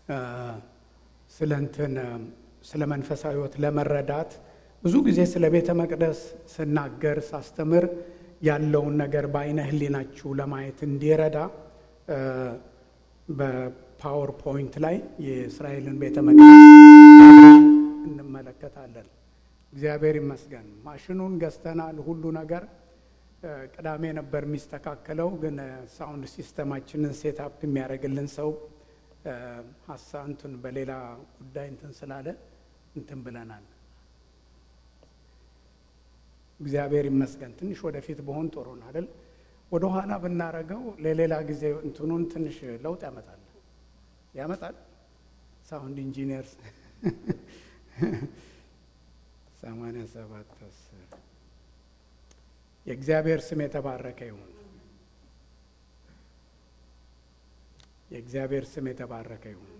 ስለ እንትን ስለ መንፈሳዊ ሕይወት ለመረዳት ብዙ ጊዜ ስለ ቤተ መቅደስ ስናገር ሳስተምር ያለውን ነገር በአይነ ህሊናችሁ ለማየት እንዲረዳ በፓወር ፖይንት ላይ የእስራኤልን ቤተ መቅደስ እንመለከታለን። እግዚአብሔር ይመስገን ማሽኑን ገዝተናል። ሁሉ ነገር ቅዳሜ ነበር የሚስተካከለው፣ ግን ሳውንድ ሲስተማችንን ሴትአፕ የሚያደርግልን ሰው ሀሳንቱን በሌላ ጉዳይ እንትን ስላለ እንትን ብለናል። እግዚአብሔር ይመስገን። ትንሽ ወደፊት በሆን ጥሩ ነው አይደል? ወደ ኋላ ብናረገው ለሌላ ጊዜ እንትኑን ትንሽ ለውጥ ያመጣል ያመጣል። ሳውንድ ኢንጂነርስ ሰማንያ ሰባት አስር የእግዚአብሔር ስም የተባረከ ይሁን። የእግዚአብሔር ስም የተባረከ ይሁን።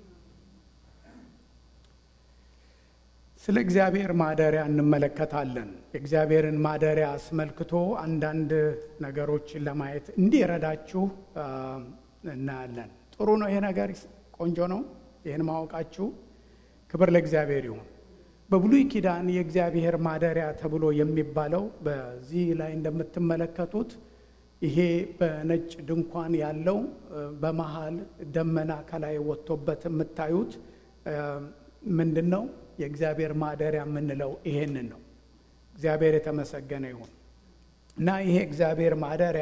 ስለ እግዚአብሔር ማደሪያ እንመለከታለን። የእግዚአብሔርን ማደሪያ አስመልክቶ አንዳንድ ነገሮችን ለማየት እንዲረዳችሁ እናያለን። ጥሩ ነው። ይሄ ነገር ቆንጆ ነው። ይህን ማወቃችሁ ክብር ለእግዚአብሔር ይሁን። በብሉይ ኪዳን የእግዚአብሔር ማደሪያ ተብሎ የሚባለው በዚህ ላይ እንደምትመለከቱት ይሄ በነጭ ድንኳን ያለው በመሃል ደመና ከላይ ወጥቶበት የምታዩት ምንድን ነው? የእግዚአብሔር ማደሪያ የምንለው ይሄንን ነው። እግዚአብሔር የተመሰገነ ይሁን እና ይሄ እግዚአብሔር ማደሪያ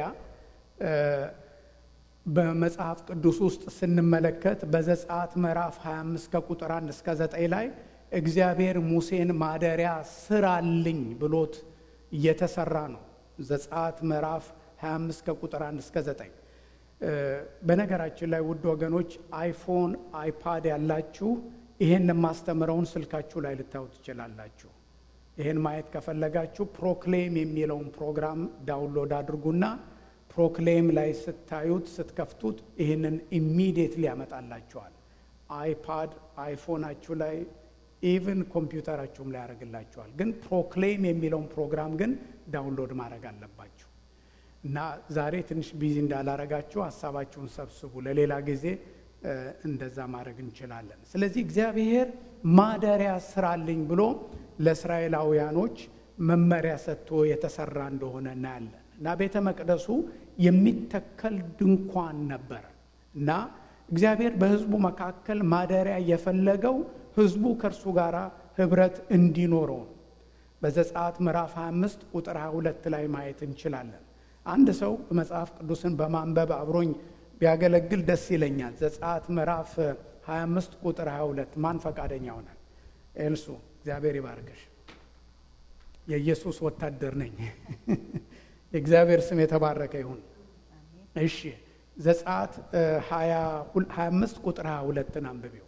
በመጽሐፍ ቅዱስ ውስጥ ስንመለከት በዘጸአት ምዕራፍ 25 ከቁጥር 1 እስከ 9 ላይ እግዚአብሔር ሙሴን ማደሪያ ስራልኝ ብሎት እየተሰራ ነው። ዘጸአት ምዕራፍ 25 ከቁጥር 1 እስከ 9። በነገራችን ላይ ውድ ወገኖች አይፎን፣ አይፓድ ያላችሁ ይሄን የማስተምረውን ስልካችሁ ላይ ልታዩ ትችላላችሁ። ይሄን ማየት ከፈለጋችሁ ፕሮክሌም የሚለውን ፕሮግራም ዳውንሎድ አድርጉና ፕሮክሌም ላይ ስታዩት ስትከፍቱት ይህንን ኢሚዲየትሊ ያመጣላችኋል። አይፓድ አይፎናችሁ ላይ ኢቭን ኮምፒውተራችሁም ላይ ያደርግላችኋል። ግን ፕሮክሌም የሚለውን ፕሮግራም ግን ዳውንሎድ ማድረግ አለባችሁ እና ዛሬ ትንሽ ቢዚ እንዳላረጋችሁ ሀሳባችሁን ሰብስቡ። ለሌላ ጊዜ እንደዛ ማድረግ እንችላለን። ስለዚህ እግዚአብሔር ማደሪያ ስራልኝ ብሎ ለእስራኤላውያኖች መመሪያ ሰጥቶ የተሰራ እንደሆነ እናያለን እና ቤተ መቅደሱ የሚተከል ድንኳን ነበር እና እግዚአብሔር በሕዝቡ መካከል ማደሪያ የፈለገው ሕዝቡ ከእርሱ ጋር ህብረት እንዲኖረው ነው። በዘጸአት ምዕራፍ 25 ቁጥር 22 ላይ ማየት እንችላለን። አንድ ሰው መጽሐፍ ቅዱስን በማንበብ አብሮኝ ቢያገለግል ደስ ይለኛል። ዘጸአት ምዕራፍ 25 ቁጥር 22 ማን ፈቃደኛ ሆናል? ኤልሱ እግዚአብሔር ይባርክሽ። የኢየሱስ ወታደር ነኝ። የእግዚአብሔር ስም የተባረከ ይሁን። እሺ ዘጸአት 25 ቁጥር 22ን አንብቢው።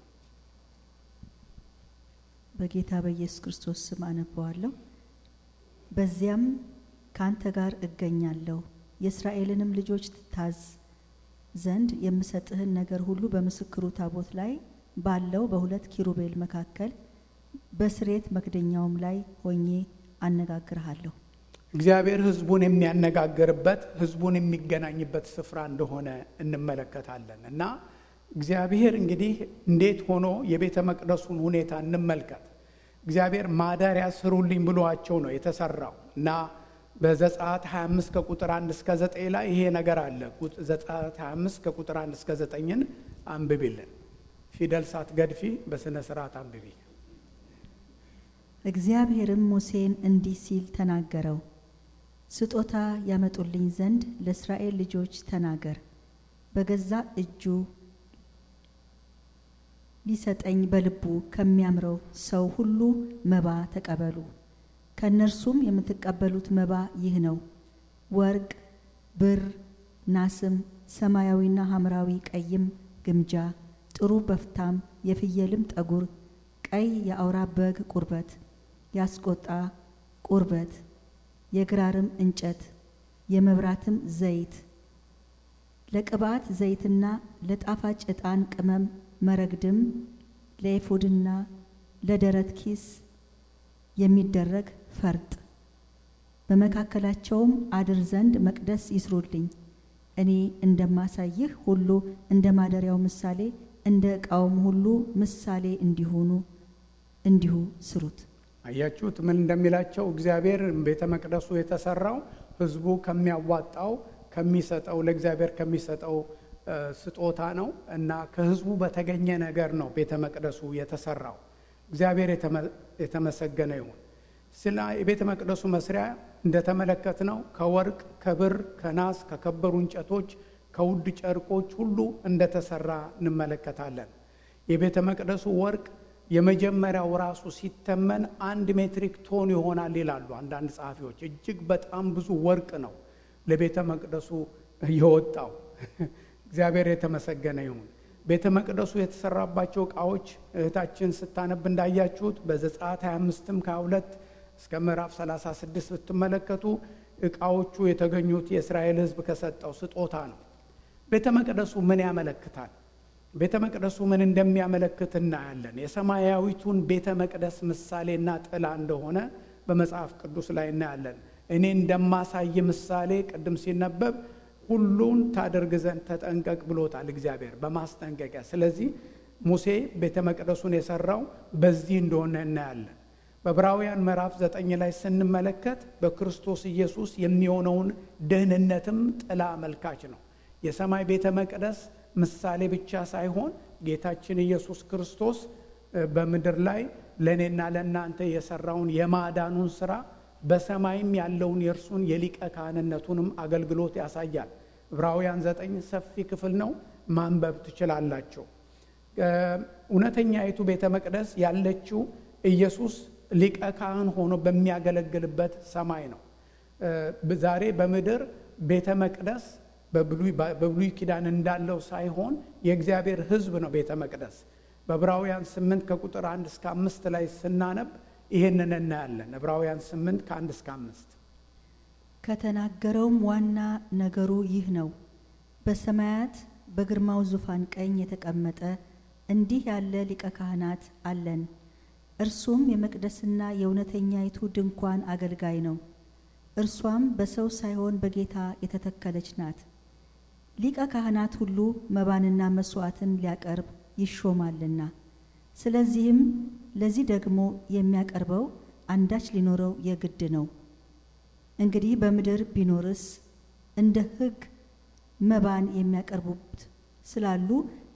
በጌታ በኢየሱስ ክርስቶስ ስም አነበዋለሁ። በዚያም ከአንተ ጋር እገኛለሁ የእስራኤልንም ልጆች ታዝ ዘንድ የምሰጥህን ነገር ሁሉ በምስክሩ ታቦት ላይ ባለው በሁለት ኪሩቤል መካከል በስሬት መክደኛውም ላይ ሆኜ አነጋግርሃለሁ። እግዚአብሔር ሕዝቡን የሚያነጋግርበት ሕዝቡን የሚገናኝበት ስፍራ እንደሆነ እንመለከታለን እና እግዚአብሔር እንግዲህ እንዴት ሆኖ የቤተ መቅደሱን ሁኔታ እንመልከት። እግዚአብሔር ማደሪያ ስሩልኝ ብሏቸው ነው የተሰራው እና በዘጸአት 25 ከቁጥር 1 እስከ 9 ላይ ይሄ ነገር አለ። ዘጸአት 25 ከቁጥር 1 እስከ 9ን አንብቢልን። ፊደል ሳትገድፊ በስነ ስርዓት አንብቢ። እግዚአብሔርም ሙሴን እንዲህ ሲል ተናገረው። ስጦታ ያመጡልኝ ዘንድ ለእስራኤል ልጆች ተናገር። በገዛ እጁ ሊሰጠኝ በልቡ ከሚያምረው ሰው ሁሉ መባ ተቀበሉ። ከእነርሱም የምትቀበሉት መባ ይህ ነው፣ ወርቅ፣ ብር፣ ናስም፣ ሰማያዊና ሐምራዊ ቀይም ግምጃ፣ ጥሩ በፍታም፣ የፍየልም ጠጉር፣ ቀይ የአውራ በግ ቁርበት፣ ያስቆጣ ቁርበት፣ የግራርም እንጨት፣ የመብራትም ዘይት፣ ለቅባት ዘይትና ለጣፋጭ ዕጣን ቅመም፣ መረግድም፣ ለኤፉድና ለደረት ኪስ የሚደረግ ፈርጥ በመካከላቸውም አድር ዘንድ መቅደስ ይስሩልኝ። እኔ እንደማሳይህ ሁሉ እንደ ማደሪያው ምሳሌ እንደ ዕቃውም ሁሉ ምሳሌ እንዲሆኑ እንዲሁ ስሩት። አያችሁት ምን እንደሚላቸው እግዚአብሔር ቤተ መቅደሱ የተሰራው ህዝቡ ከሚያዋጣው ከሚሰጠው ለእግዚአብሔር ከሚሰጠው ስጦታ ነው እና ከህዝቡ በተገኘ ነገር ነው ቤተ መቅደሱ የተሰራው። እግዚአብሔር የተመሰገነ ይሁን። ስለ የቤተ መቅደሱ መስሪያ እንደተመለከት ነው ከወርቅ፣ ከብር፣ ከናስ፣ ከከበሩ እንጨቶች፣ ከውድ ጨርቆች ሁሉ እንደተሰራ እንመለከታለን። የቤተ መቅደሱ ወርቅ የመጀመሪያው ራሱ ሲተመን አንድ ሜትሪክ ቶን ይሆናል ይላሉ አንዳንድ ጸሐፊዎች። እጅግ በጣም ብዙ ወርቅ ነው ለቤተ መቅደሱ የወጣው። እግዚአብሔር የተመሰገነ ይሁን። ቤተ መቅደሱ የተሰራባቸው ዕቃዎች እህታችን ስታነብ እንዳያችሁት በዘጸአት 25ም ከ22 እስከ ምዕራፍ 36 ብትመለከቱ ዕቃዎቹ የተገኙት የእስራኤል ሕዝብ ከሰጠው ስጦታ ነው። ቤተ መቅደሱ ምን ያመለክታል? ቤተ መቅደሱ ምን እንደሚያመለክት እናያለን። የሰማያዊቱን ቤተ መቅደስ ምሳሌና ጥላ እንደሆነ በመጽሐፍ ቅዱስ ላይ እናያለን። እኔ እንደማሳይ ምሳሌ ቅድም ሲነበብ ሁሉን ታደርግ ዘንድ ተጠንቀቅ ብሎታል እግዚአብሔር በማስጠንቀቂያ። ስለዚህ ሙሴ ቤተ መቅደሱን የሰራው በዚህ እንደሆነ እናያለን። በዕብራውያን ምዕራፍ ዘጠኝ ላይ ስንመለከት በክርስቶስ ኢየሱስ የሚሆነውን ደህንነትም ጥላ አመልካች ነው። የሰማይ ቤተ መቅደስ ምሳሌ ብቻ ሳይሆን ጌታችን ኢየሱስ ክርስቶስ በምድር ላይ ለእኔና ለእናንተ የሰራውን የማዳኑን ስራ በሰማይም ያለውን የእርሱን የሊቀ ካህንነቱንም አገልግሎት ያሳያል። ዕብራውያን ዘጠኝ ሰፊ ክፍል ነው፣ ማንበብ ትችላላቸው። እውነተኛይቱ ቤተ መቅደስ ያለችው ኢየሱስ ሊቀ ካህን ሆኖ በሚያገለግልበት ሰማይ ነው። ዛሬ በምድር ቤተ መቅደስ በብሉይ ኪዳን እንዳለው ሳይሆን የእግዚአብሔር ሕዝብ ነው ቤተ መቅደስ። በዕብራውያን ስምንት ከቁጥር አንድ እስከ አምስት ላይ ስናነብ ይህንን እናያለን። ዕብራውያን ስምንት ከአንድ እስከ አምስት ከተናገረውም ዋና ነገሩ ይህ ነው፣ በሰማያት በግርማው ዙፋን ቀኝ የተቀመጠ እንዲህ ያለ ሊቀ ካህናት አለን። እርሱም የመቅደስና የእውነተኛይቱ ድንኳን አገልጋይ ነው። እርሷም በሰው ሳይሆን በጌታ የተተከለች ናት። ሊቀ ካህናት ሁሉ መባንና መስዋዕትን ሊያቀርብ ይሾማልና፣ ስለዚህም ለዚህ ደግሞ የሚያቀርበው አንዳች ሊኖረው የግድ ነው። እንግዲህ በምድር ቢኖርስ እንደ ሕግ መባን የሚያቀርቡት ስላሉ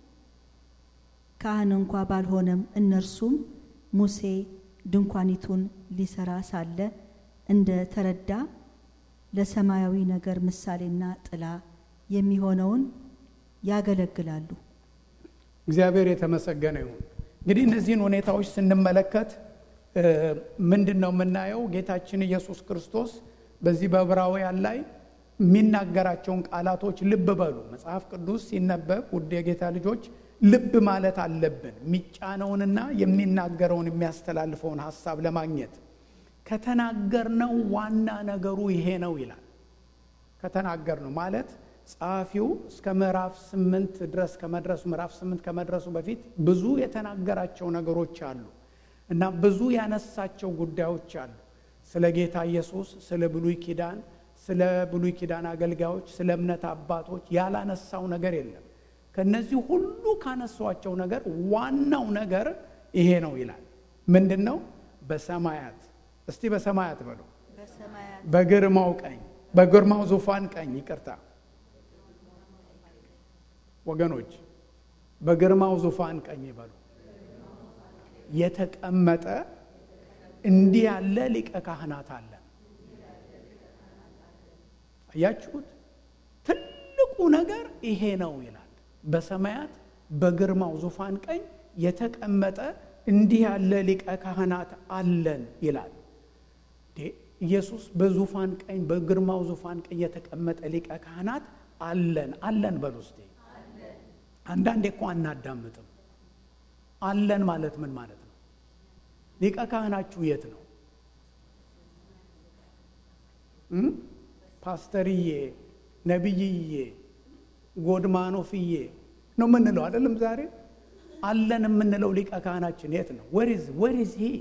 ካህን እንኳ ባልሆነም እነርሱም ሙሴ ድንኳኒቱን ሊሰራ ሳለ እንደ ተረዳ ለሰማያዊ ነገር ምሳሌና ጥላ የሚሆነውን ያገለግላሉ። እግዚአብሔር የተመሰገነ ይሁን። እንግዲህ እነዚህን ሁኔታዎች ስንመለከት ምንድን ነው የምናየው? ጌታችን ኢየሱስ ክርስቶስ በዚህ በዕብራውያን ላይ የሚናገራቸውን ቃላቶች ልብ በሉ። መጽሐፍ ቅዱስ ሲነበብ ውድ የጌታ ልጆች ልብ ማለት አለብን። የሚጫነውንና የሚናገረውን የሚያስተላልፈውን ሀሳብ ለማግኘት ከተናገርነው ዋና ነገሩ ይሄ ነው ይላል። ከተናገርነው ማለት ጸሐፊው እስከ ምዕራፍ ስምንት ድረስ ከመድረሱ ምዕራፍ ስምንት ከመድረሱ በፊት ብዙ የተናገራቸው ነገሮች አሉ እና ብዙ ያነሳቸው ጉዳዮች አሉ። ስለ ጌታ ኢየሱስ፣ ስለ ብሉይ ኪዳን፣ ስለ ብሉይ ኪዳን አገልጋዮች፣ ስለ እምነት አባቶች ያላነሳው ነገር የለም። ከነዚህ ሁሉ ካነሷቸው ነገር ዋናው ነገር ይሄ ነው ይላል። ምንድን ነው? በሰማያት እስቲ በሰማያት በሉ። በግርማው ቀኝ በግርማው ዙፋን ቀኝ ይቅርታ ወገኖች፣ በግርማው ዙፋን ቀኝ በሉ የተቀመጠ እንዲህ ያለ ሊቀ ካህናት አለ። አያችሁት? ትልቁ ነገር ይሄ ነው ይላል። በሰማያት በግርማው ዙፋን ቀኝ የተቀመጠ እንዲህ ያለ ሊቀ ካህናት አለን ይላል። ኢየሱስ በዙፋን ቀኝ በግርማው ዙፋን ቀኝ የተቀመጠ ሊቀ ካህናት አለን አለን በሉ እስቲ። አንዳንዴ እኮ አናዳምጥም። አለን ማለት ምን ማለት ነው? ሊቀ ካህናችሁ የት ነው? ፓስተርዬ፣ ነቢይዬ፣ ጎድማኖፍዬ ነው የምንለው አይደለም? ዛሬ አለን የምንለው ሊቀ ካህናችን የት ነው? ወሪዝ ወሪዝ ሂ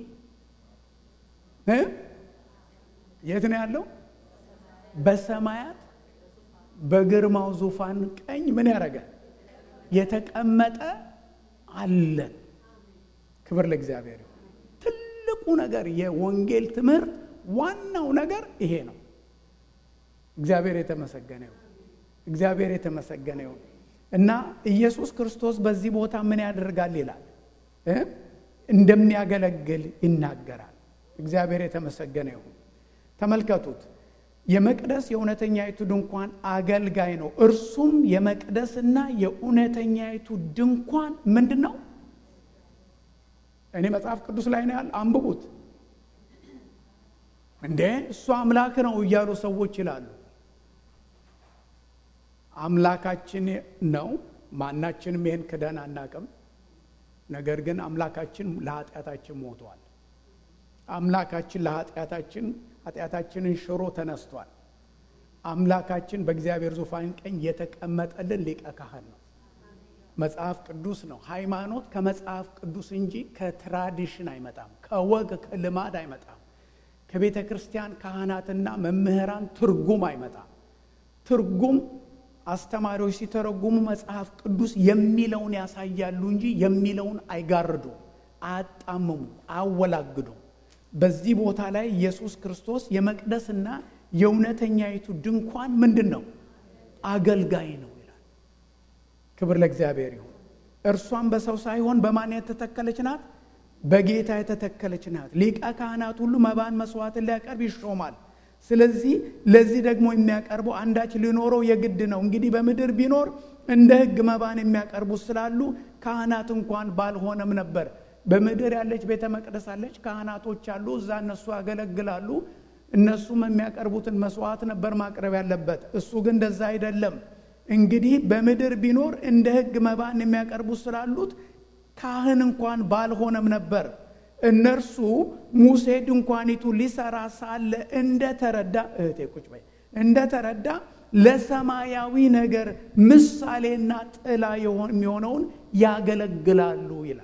የት ነው ያለው? በሰማያት በግርማው ዙፋን ቀኝ ምን ያደርጋል? የተቀመጠ አለን። ክብር ለእግዚአብሔር ይሁን። ትልቁ ነገር የወንጌል ትምህርት ዋናው ነገር ይሄ ነው። እግዚአብሔር የተመሰገነ ይሁን። እግዚአብሔር የተመሰገነ ይሁን እና ኢየሱስ ክርስቶስ በዚህ ቦታ ምን ያደርጋል ይላል እ እንደሚያገለግል ይናገራል። እግዚአብሔር የተመሰገነ ይሁን። ተመልከቱት። የመቅደስ የእውነተኛይቱ ድንኳን አገልጋይ ነው። እርሱም የመቅደስና የእውነተኛይቱ ድንኳን ምንድን ነው? እኔ መጽሐፍ ቅዱስ ላይ ነው ያለ፣ አንብቡት። እንዴ እሱ አምላክ ነው እያሉ ሰዎች ይላሉ። አምላካችን ነው። ማናችንም ይህን ክደን አናቅም። ነገር ግን አምላካችን ለኃጢአታችን ሞቷል። አምላካችን ለኃጢአታችን ኃጢአታችንን ሽሮ ተነስቷል። አምላካችን በእግዚአብሔር ዙፋን ቀኝ የተቀመጠልን ሊቀ ካህን ነው። መጽሐፍ ቅዱስ ነው። ሃይማኖት ከመጽሐፍ ቅዱስ እንጂ ከትራዲሽን አይመጣም፣ ከወግ ከልማድ አይመጣም፣ ከቤተ ክርስቲያን ካህናትና መምህራን ትርጉም አይመጣም። ትርጉም አስተማሪዎች ሲተረጉሙ መጽሐፍ ቅዱስ የሚለውን ያሳያሉ እንጂ የሚለውን አይጋርዱ፣ አያጣምሙ፣ አያወላግዱ። በዚህ ቦታ ላይ ኢየሱስ ክርስቶስ የመቅደስና የእውነተኛይቱ ድንኳን ምንድን ነው? አገልጋይ ነው ይላል። ክብር ለእግዚአብሔር ይሁን። እርሷም በሰው ሳይሆን በማን የተተከለች ናት? በጌታ የተተከለች ናት። ሊቀ ካህናት ሁሉ መባን መስዋዕትን ሊያቀርብ ይሾማል። ስለዚህ ለዚህ ደግሞ የሚያቀርበው አንዳች ሊኖረው የግድ ነው። እንግዲህ በምድር ቢኖር እንደ ሕግ መባን የሚያቀርቡት ስላሉ ካህናት እንኳን ባልሆነም ነበር። በምድር ያለች ቤተ መቅደስ አለች፣ ካህናቶች አሉ፣ እዛ እነሱ ያገለግላሉ። እነሱም የሚያቀርቡትን መስዋዕት ነበር ማቅረብ ያለበት። እሱ ግን እንደዛ አይደለም። እንግዲህ በምድር ቢኖር እንደ ሕግ መባን የሚያቀርቡት ስላሉት ካህን እንኳን ባልሆነም ነበር። እነርሱ ሙሴ ድንኳኒቱ ሊሰራ ሳለ እንደተረዳ እህቴ ቁጭ በይ እንደተረዳ ለሰማያዊ ነገር ምሳሌና ጥላ የሚሆነውን ያገለግላሉ ይላል።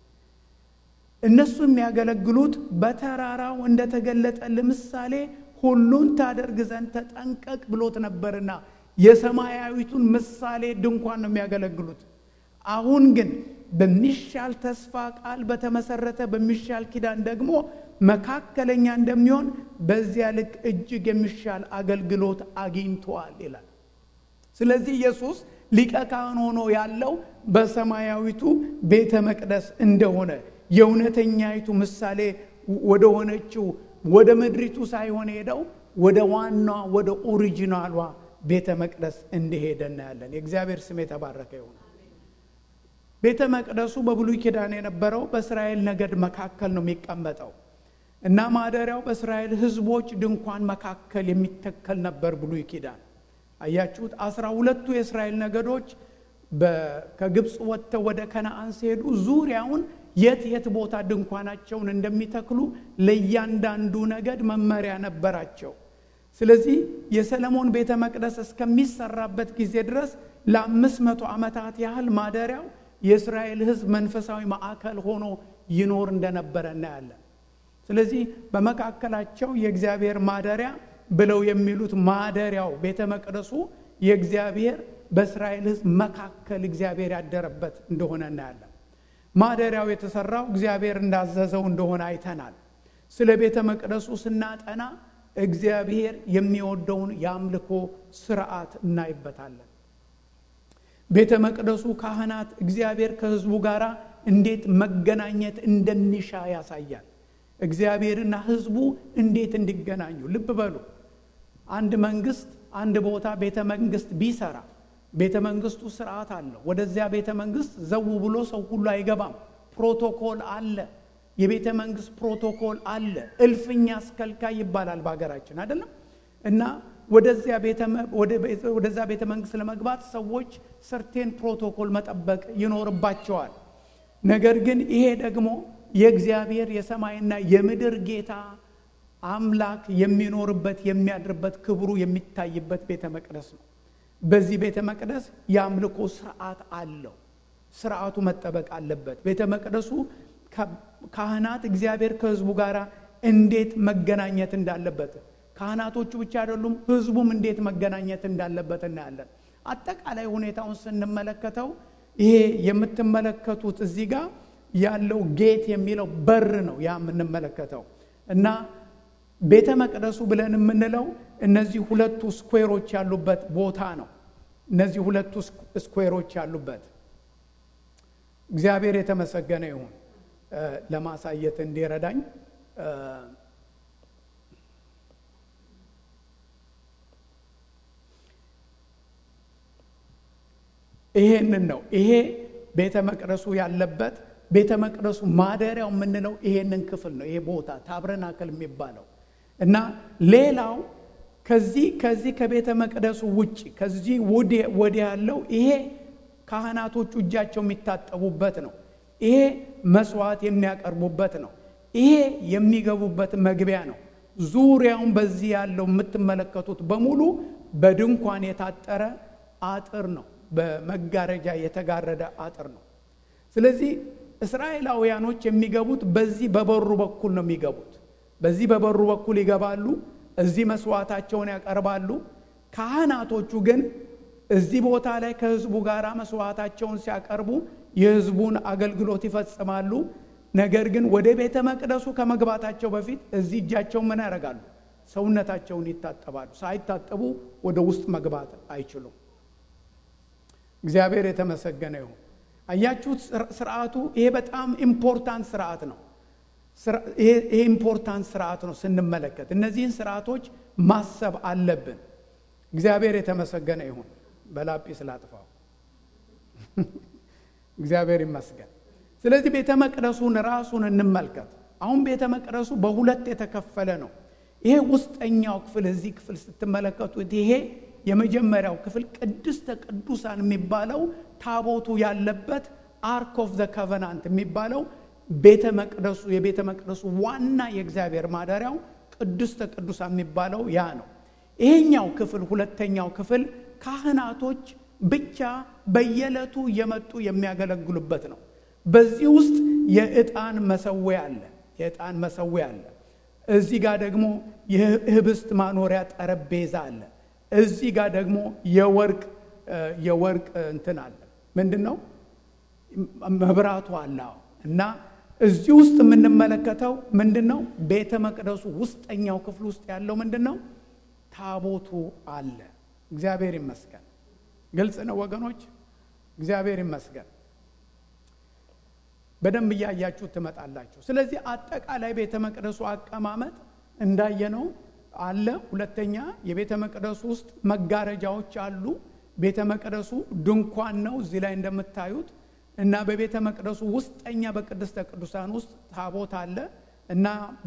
እነሱ የሚያገለግሉት በተራራው እንደተገለጠ ለምሳሌ ሁሉን ታደርግ ዘንድ ተጠንቀቅ ብሎት ነበርና የሰማያዊቱን ምሳሌ ድንኳን ነው የሚያገለግሉት። አሁን ግን በሚሻል ተስፋ ቃል በተመሰረተ በሚሻል ኪዳን ደግሞ መካከለኛ እንደሚሆን በዚያ ልክ እጅግ የሚሻል አገልግሎት አግኝተዋል ይላል። ስለዚህ ኢየሱስ ሊቀ ካህን ሆኖ ያለው በሰማያዊቱ ቤተ መቅደስ እንደሆነ የእውነተኛይቱ ምሳሌ ወደ ሆነችው ወደ ምድሪቱ ሳይሆን ሄደው ወደ ዋና ወደ ኦሪጂናሏ ቤተ መቅደስ እንደሄደ እናያለን። የእግዚአብሔር ስም የተባረከ ይሁን። ቤተ መቅደሱ በብሉይ ኪዳን የነበረው በእስራኤል ነገድ መካከል ነው የሚቀመጠው እና ማደሪያው በእስራኤል ሕዝቦች ድንኳን መካከል የሚተከል ነበር። ብሉይ ኪዳን አያችሁት። አስራ ሁለቱ የእስራኤል ነገዶች ከግብፅ ወጥተው ወደ ከነአን ሲሄዱ ዙሪያውን የት የት ቦታ ድንኳናቸውን እንደሚተክሉ ለእያንዳንዱ ነገድ መመሪያ ነበራቸው። ስለዚህ የሰለሞን ቤተ መቅደስ እስከሚሰራበት ጊዜ ድረስ ለአምስት መቶ ዓመታት ያህል ማደሪያው የእስራኤል ሕዝብ መንፈሳዊ ማዕከል ሆኖ ይኖር እንደነበረ እናያለን። ስለዚህ በመካከላቸው የእግዚአብሔር ማደሪያ ብለው የሚሉት ማደሪያው ቤተ መቅደሱ የእግዚአብሔር በእስራኤል ሕዝብ መካከል እግዚአብሔር ያደረበት እንደሆነ እናያለን። ማደሪያው የተሰራው እግዚአብሔር እንዳዘዘው እንደሆነ አይተናል። ስለ ቤተ መቅደሱ ስናጠና እግዚአብሔር የሚወደውን የአምልኮ ስርዓት እናይበታለን። ቤተ መቅደሱ ካህናት እግዚአብሔር ከሕዝቡ ጋር እንዴት መገናኘት እንደሚሻ ያሳያል። እግዚአብሔርና ሕዝቡ እንዴት እንዲገናኙ ልብ በሉ። አንድ መንግስት አንድ ቦታ ቤተ መንግስት ቢሰራ ቤተ መንግስቱ ስርዓት አለው። ወደዚያ ቤተ መንግስት ዘው ብሎ ሰው ሁሉ አይገባም። ፕሮቶኮል አለ። የቤተ መንግስት ፕሮቶኮል አለ። እልፍኛ አስከልካይ ይባላል በሀገራችን አይደለም እና ወደዚያ ቤተ መንግስት ለመግባት ሰዎች ሰርቴን ፕሮቶኮል መጠበቅ ይኖርባቸዋል። ነገር ግን ይሄ ደግሞ የእግዚአብሔር የሰማይና የምድር ጌታ አምላክ የሚኖርበት የሚያድርበት ክብሩ የሚታይበት ቤተ መቅደስ ነው። በዚህ ቤተ መቅደስ የአምልኮ ስርዓት አለው። ስርዓቱ መጠበቅ አለበት። ቤተ መቅደሱ ካህናት እግዚአብሔር ከህዝቡ ጋር እንዴት መገናኘት እንዳለበት ካህናቶቹ ብቻ አይደሉም፣ ህዝቡም እንዴት መገናኘት እንዳለበት እናያለን። አጠቃላይ ሁኔታውን ስንመለከተው ይሄ የምትመለከቱት እዚህ ጋር ያለው ጌት የሚለው በር ነው ያ የምንመለከተው እና ቤተ መቅደሱ ብለን የምንለው እነዚህ ሁለቱ ስኩዌሮች ያሉበት ቦታ ነው። እነዚህ ሁለቱ ስኩዌሮች ያሉበት እግዚአብሔር የተመሰገነ ይሁን። ለማሳየት እንዲረዳኝ ይሄንን ነው። ይሄ ቤተ መቅደሱ ያለበት ቤተ መቅደሱ ማደሪያው የምንለው ይሄንን ክፍል ነው። ይሄ ቦታ ታብረናክል የሚባለው እና ሌላው ከዚህ ከዚህ ከቤተ መቅደሱ ውጭ ከዚህ ወዲያ ያለው ይሄ ካህናቶቹ እጃቸው የሚታጠቡበት ነው። ይሄ መስዋዕት የሚያቀርቡበት ነው። ይሄ የሚገቡበት መግቢያ ነው። ዙሪያውን በዚህ ያለው የምትመለከቱት በሙሉ በድንኳን የታጠረ አጥር ነው። በመጋረጃ የተጋረደ አጥር ነው። ስለዚህ እስራኤላውያኖች የሚገቡት በዚህ በበሩ በኩል ነው የሚገቡት። በዚህ በበሩ በኩል ይገባሉ። እዚህ መስዋዕታቸውን ያቀርባሉ። ካህናቶቹ ግን እዚህ ቦታ ላይ ከህዝቡ ጋር መስዋዕታቸውን ሲያቀርቡ የህዝቡን አገልግሎት ይፈጽማሉ። ነገር ግን ወደ ቤተ መቅደሱ ከመግባታቸው በፊት እዚህ እጃቸውን ምን ያደርጋሉ? ሰውነታቸውን ይታጠባሉ። ሳይታጠቡ ወደ ውስጥ መግባት አይችሉም። እግዚአብሔር የተመሰገነ ይሁን። አያችሁት? ስርዓቱ ይሄ በጣም ኢምፖርታንት ስርዓት ነው። ይሄ ኢምፖርታንት ስርዓት ነው ስንመለከት፣ እነዚህን ስርዓቶች ማሰብ አለብን። እግዚአብሔር የተመሰገነ ይሁን። በላጲስ ላጥፋው። እግዚአብሔር ይመስገን። ስለዚህ ቤተ መቅደሱን ራሱን እንመልከት። አሁን ቤተ መቅደሱ በሁለት የተከፈለ ነው። ይሄ ውስጠኛው ክፍል እዚህ ክፍል ስትመለከቱት ይሄ የመጀመሪያው ክፍል ቅድስተ ቅዱሳን የሚባለው ታቦቱ ያለበት አርክ ኦፍ ዘ ከቨናንት የሚባለው ቤተ መቅደሱ የቤተ መቅደሱ ዋና የእግዚአብሔር ማደሪያው ቅድስተ ቅዱሳን የሚባለው ያ ነው። ይሄኛው ክፍል ሁለተኛው ክፍል ካህናቶች ብቻ በየዕለቱ እየመጡ የሚያገለግሉበት ነው። በዚህ ውስጥ የዕጣን መሰዊያ አለ። የዕጣን መሰዊያ አለ። እዚህ ጋር ደግሞ የህብስት ማኖሪያ ጠረጴዛ አለ። እዚህ ጋር ደግሞ የወርቅ የወርቅ እንትን አለ። ምንድን ነው መብራቱ አለ እና እዚህ ውስጥ የምንመለከተው ምንድን ነው? ቤተ መቅደሱ ውስጠኛው ክፍል ውስጥ ያለው ምንድን ነው? ታቦቱ አለ። እግዚአብሔር ይመስገን። ግልጽ ነው ወገኖች፣ እግዚአብሔር ይመስገን። በደንብ እያያችሁ ትመጣላችሁ። ስለዚህ አጠቃላይ ቤተ መቅደሱ አቀማመጥ እንዳየነው አለ። ሁለተኛ የቤተ መቅደሱ ውስጥ መጋረጃዎች አሉ። ቤተ መቅደሱ ድንኳን ነው እዚህ ላይ እንደምታዩት እና በቤተ መቅደሱ ውስጠኛ በቅድስተ ቅዱሳን ውስጥ ታቦት አለ እና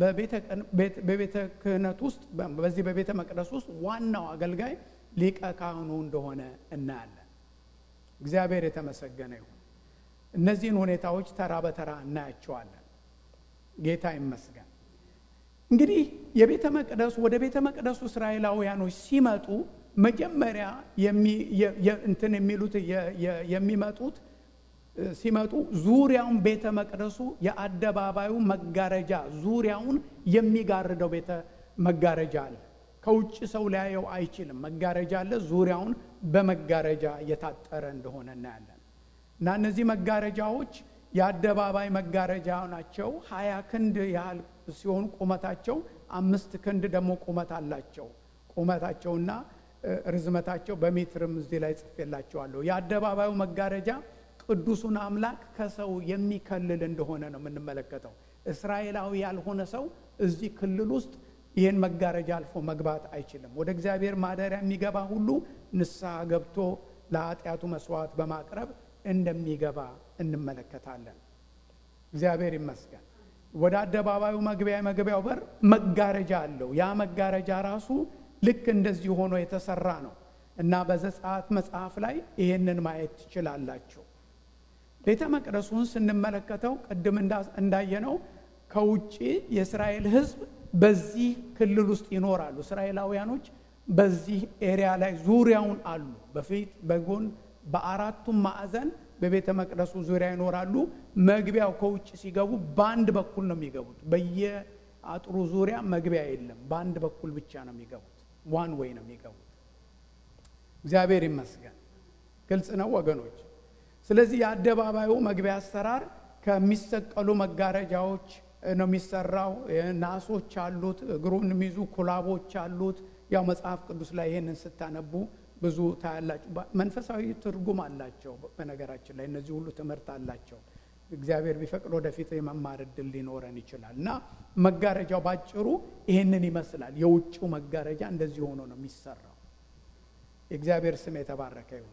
በቤተ ክህነት ውስጥ በዚህ በቤተ መቅደስ ውስጥ ዋናው አገልጋይ ሊቀ ካህኑ እንደሆነ እናያለን። እግዚአብሔር የተመሰገነ ይሁን። እነዚህን ሁኔታዎች ተራ በተራ እናያቸዋለን። ጌታ ይመስገን። እንግዲህ የቤተ መቅደሱ ወደ ቤተ መቅደሱ እስራኤላውያኖች ሲመጡ መጀመሪያ እንትን የሚሉት የሚመጡት ሲመጡ ዙሪያውን ቤተ መቅደሱ የአደባባዩ መጋረጃ ዙሪያውን የሚጋርደው ቤተ መጋረጃ አለ። ከውጭ ሰው ሊያየው አይችልም። መጋረጃ አለ። ዙሪያውን በመጋረጃ የታጠረ እንደሆነ እናያለን። እና እነዚህ መጋረጃዎች የአደባባይ መጋረጃ ናቸው። ሀያ ክንድ ያህል ሲሆኑ ቁመታቸው አምስት ክንድ ደግሞ ቁመት አላቸው። ቁመታቸውና ርዝመታቸው በሜትርም እዚህ ላይ ጽፌላቸዋለሁ። የአደባባዩ መጋረጃ ቅዱሱን አምላክ ከሰው የሚከልል እንደሆነ ነው የምንመለከተው። እስራኤላዊ ያልሆነ ሰው እዚህ ክልል ውስጥ ይህን መጋረጃ አልፎ መግባት አይችልም። ወደ እግዚአብሔር ማደሪያ የሚገባ ሁሉ ንስሐ ገብቶ ለኃጢአቱ መስዋዕት በማቅረብ እንደሚገባ እንመለከታለን። እግዚአብሔር ይመስገን። ወደ አደባባዩ መግቢያ መግቢያው በር መጋረጃ አለው። ያ መጋረጃ ራሱ ልክ እንደዚህ ሆኖ የተሰራ ነው እና በዘጸአት መጽሐፍ ላይ ይህንን ማየት ትችላላችሁ። ቤተ መቅደሱን ስንመለከተው ቅድም እንዳየነው ከውጭ የእስራኤል ሕዝብ በዚህ ክልል ውስጥ ይኖራሉ። እስራኤላውያኖች በዚህ ኤሪያ ላይ ዙሪያውን አሉ። በፊት በጎን በአራቱም ማዕዘን በቤተ መቅደሱ ዙሪያ ይኖራሉ። መግቢያው ከውጭ ሲገቡ በአንድ በኩል ነው የሚገቡት። በየአጥሩ ዙሪያ መግቢያ የለም። በአንድ በኩል ብቻ ነው የሚገቡት። ዋን ወይ ነው የሚገቡት። እግዚአብሔር ይመስገን። ግልጽ ነው ወገኖች። ስለዚህ የአደባባዩ መግቢያ አሰራር ከሚሰቀሉ መጋረጃዎች ነው የሚሰራው። ናሶች አሉት፣ እግሩን የሚይዙ ኩላቦች አሉት። ያው መጽሐፍ ቅዱስ ላይ ይህንን ስታነቡ ብዙ ታያላችሁ። መንፈሳዊ ትርጉም አላቸው። በነገራችን ላይ እነዚህ ሁሉ ትምህርት አላቸው። እግዚአብሔር ቢፈቅድ ወደፊት የመማር እድል ሊኖረን ይችላል እና መጋረጃው ባጭሩ ይህንን ይመስላል። የውጭው መጋረጃ እንደዚህ ሆኖ ነው የሚሰራው። የእግዚአብሔር ስም የተባረከ ይሁን።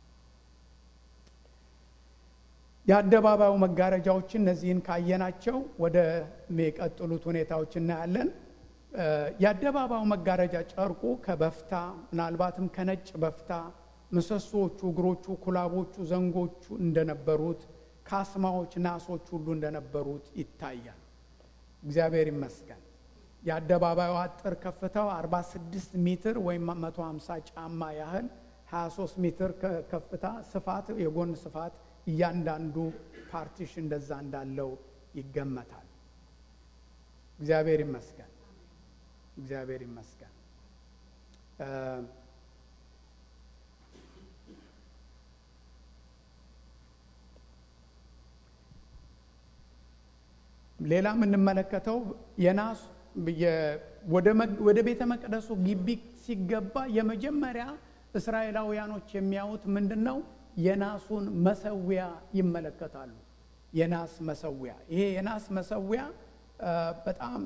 የአደባባዩ መጋረጃዎችን እነዚህን ካየናቸው ወደ ሚቀጥሉት ሁኔታዎች እናያለን። የአደባባዩ መጋረጃ ጨርቁ ከበፍታ ምናልባትም ከነጭ በፍታ ምሰሶዎቹ፣ እግሮቹ፣ ኩላቦቹ፣ ዘንጎቹ እንደነበሩት ካስማዎች፣ ናሶች ሁሉ እንደነበሩት ይታያል። እግዚአብሔር ይመስገን። የአደባባዩ አጥር ከፍታው 46 ሜትር ወይም 150 ጫማ ያህል 23 ሜትር ከፍታ ስፋት፣ የጎን ስፋት እያንዳንዱ ፓርቲሽ እንደዛ እንዳለው ይገመታል። እግዚአብሔር ይመስገን። እግዚአብሔር ይመስገን። ሌላ የምንመለከተው የናስ ወደ ቤተ መቅደሱ ግቢ ሲገባ የመጀመሪያ እስራኤላውያኖች የሚያዩት ምንድን ነው? የናሱን መሰዊያ ይመለከታሉ። የናስ መሰዊያ ይሄ የናስ መሰዊያ በጣም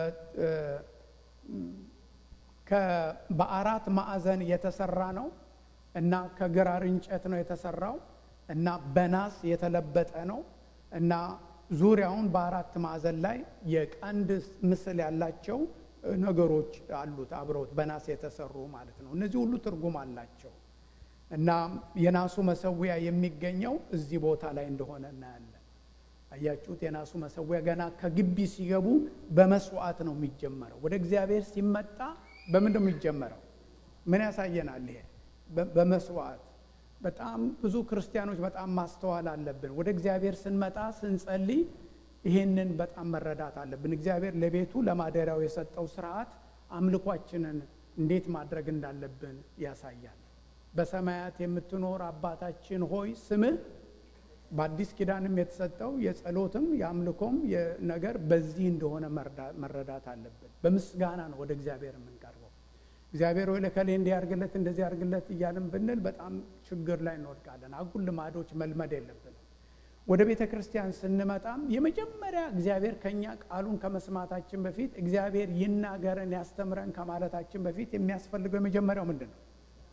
በአራት ማዕዘን የተሰራ ነው እና ከግራር እንጨት ነው የተሰራው እና በናስ የተለበጠ ነው እና ዙሪያውን በአራት ማዕዘን ላይ የቀንድ ምስል ያላቸው ነገሮች አሉት አብረውት በናስ የተሰሩ ማለት ነው። እነዚህ ሁሉ ትርጉም አላቸው እና የናሱ መሰዊያ የሚገኘው እዚህ ቦታ ላይ እንደሆነ እናያለን። አያችሁት? የናሱ መሰዊያ ገና ከግቢ ሲገቡ በመስዋዕት ነው የሚጀመረው። ወደ እግዚአብሔር ሲመጣ በምንድን ነው የሚጀመረው? ምን ያሳየናል? ይሄ በመስዋዕት በጣም ብዙ ክርስቲያኖች በጣም ማስተዋል አለብን። ወደ እግዚአብሔር ስንመጣ ስንጸልይ ይሄንን በጣም መረዳት አለብን። እግዚአብሔር ለቤቱ ለማደሪያው የሰጠው ስርዓት አምልኳችንን እንዴት ማድረግ እንዳለብን ያሳያል። በሰማያት የምትኖር አባታችን ሆይ ስምህ በአዲስ ኪዳንም የተሰጠው የጸሎትም የአምልኮም ነገር በዚህ እንደሆነ መረዳት አለብን። በምስጋና ነው ወደ እግዚአብሔር የምንቀርበው። እግዚአብሔር ወይ ለከሌ እንዲህ ያርግለት እንደዚህ ያርግለት እያልን ብንል በጣም ችግር ላይ እንወድቃለን። አጉል ልማዶች መልመድ የለብንም። ወደ ቤተ ክርስቲያን ስንመጣም የመጀመሪያ እግዚአብሔር ከኛ ቃሉን ከመስማታችን በፊት እግዚአብሔር ይናገረን ያስተምረን ከማለታችን በፊት የሚያስፈልገው የመጀመሪያው ምንድን ነው?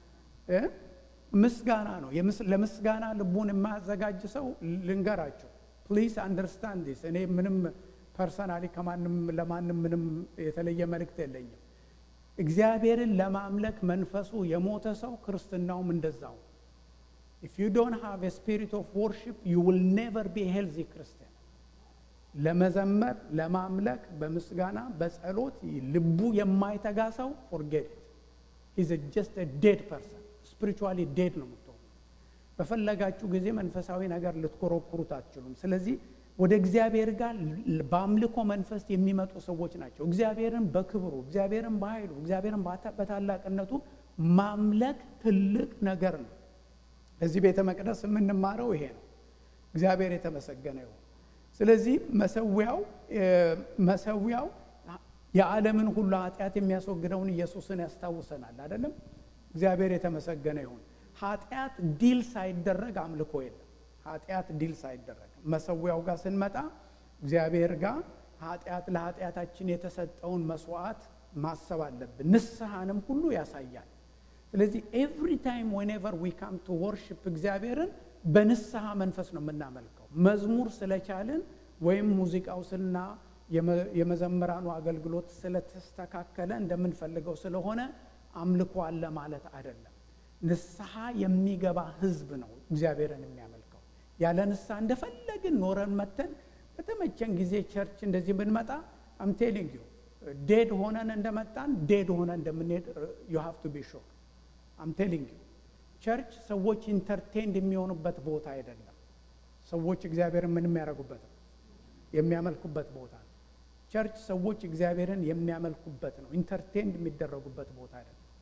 ምስጋና ነው። ለምስጋና ልቡን የማያዘጋጅ ሰው ልንገራቸው፣ ፕሊዝ አንደርስታንድ ዲስ። እኔ ምንም ፐርሰናሊ ከማንም ለማንም ምንም የተለየ መልእክት የለኝም። እግዚአብሔርን ለማምለክ መንፈሱ የሞተ ሰው ክርስትናውም እንደዛው። ኢፍ ዩ ዶንት ሃቭ ስፒሪት ኦፍ ወርሺፕ ዩ ዊል ኔቨር ቢ ሄልዚ ክርስቲያን። ለመዘመር ለማምለክ፣ በምስጋና በጸሎት ልቡ የማይተጋ ሰው ፎርጌት ኢዝ ጀስት ዴድ ፐርሰን ስፒሪቹዋሊ ዴድ ነው የምትሆኑ። በፈለጋችሁ ጊዜ መንፈሳዊ ነገር ልትኮረኩሩት አትችሉም። ስለዚህ ወደ እግዚአብሔር ጋር በአምልኮ መንፈስ የሚመጡ ሰዎች ናቸው። እግዚአብሔርን በክብሩ እግዚአብሔርን በኃይሉ እግዚአብሔርን በታላቅነቱ ማምለክ ትልቅ ነገር ነው። እዚህ ቤተ መቅደስ የምንማረው ይሄ ነው። እግዚአብሔር የተመሰገነ ይሁን። ስለዚህ መሰዊያው መሰዊያው የዓለምን ሁሉ ኃጢአት የሚያስወግደውን ኢየሱስን ያስታውሰናል አይደለም? እግዚአብሔር የተመሰገነ ይሁን። ኃጢአት ዲል ሳይደረግ አምልኮ የለም። ኃጢአት ዲል ሳይደረግ መሰዊያው ጋር ስንመጣ እግዚአብሔር ጋር ኃጢአት ለኃጢአታችን የተሰጠውን መስዋዕት ማሰብ አለብን። ንስሐንም ሁሉ ያሳያል። ስለዚህ ኤቭሪ ታይም ዌንኤቨር ዊ ካም ቱ ወርሽፕ እግዚአብሔርን በንስሐ መንፈስ ነው የምናመልከው። መዝሙር ስለቻልን ወይም ሙዚቃው ስልና የመዘምራኑ አገልግሎት ስለተስተካከለ እንደምንፈልገው ስለሆነ አምልኮ አለ ማለት አይደለም። ንስሐ የሚገባ ሕዝብ ነው እግዚአብሔርን የሚያመልከው። ያለ ንስሐ እንደፈለግን ኖረን መተን በተመቸን ጊዜ ቸርች እንደዚህ ብንመጣ አም ቴሊንግ ዩ ዴድ ሆነን እንደመጣን ዴድ ሆነን እንደምንሄድ ዩ ሃቭ ቱ ቢ ሾር አም ቴሊንግ ዩ ቸርች ሰዎች ኢንተርቴንድ የሚሆኑበት ቦታ አይደለም። ሰዎች እግዚአብሔርን ምን የሚያደርጉበት ነው? የሚያመልኩበት ቦታ ነው። ቸርች ሰዎች እግዚአብሔርን የሚያመልኩበት ነው። ኢንተርቴንድ የሚደረጉበት ቦታ አይደለም።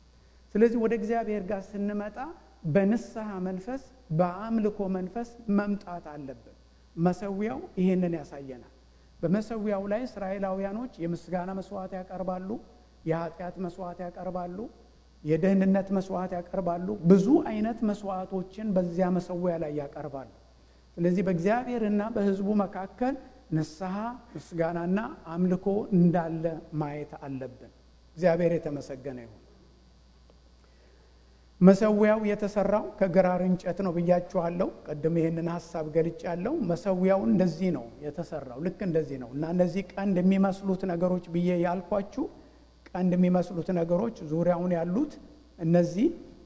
ስለዚህ ወደ እግዚአብሔር ጋር ስንመጣ በንስሐ መንፈስ በአምልኮ መንፈስ መምጣት አለብን። መሰዊያው ይህንን ያሳየናል። በመሰዊያው ላይ እስራኤላውያኖች የምስጋና መስዋዕት ያቀርባሉ፣ የኃጢአት መስዋዕት ያቀርባሉ፣ የደህንነት መስዋዕት ያቀርባሉ። ብዙ አይነት መስዋዕቶችን በዚያ መሰዊያ ላይ ያቀርባሉ። ስለዚህ በእግዚአብሔርና በሕዝቡ መካከል ንስሐ ምስጋናና አምልኮ እንዳለ ማየት አለብን። እግዚአብሔር የተመሰገነ ይሁን። መሰዊያው የተሰራው ከግራር እንጨት ነው ብያችኋለሁ። ቅድም ይህንን ሀሳብ ገልጫለሁ። መሰዊያው እንደዚህ ነው የተሰራው፣ ልክ እንደዚህ ነው እና እነዚህ ቀንድ የሚመስሉት ነገሮች ብዬ ያልኳችሁ ቀንድ የሚመስሉት ነገሮች ዙሪያውን ያሉት እነዚህ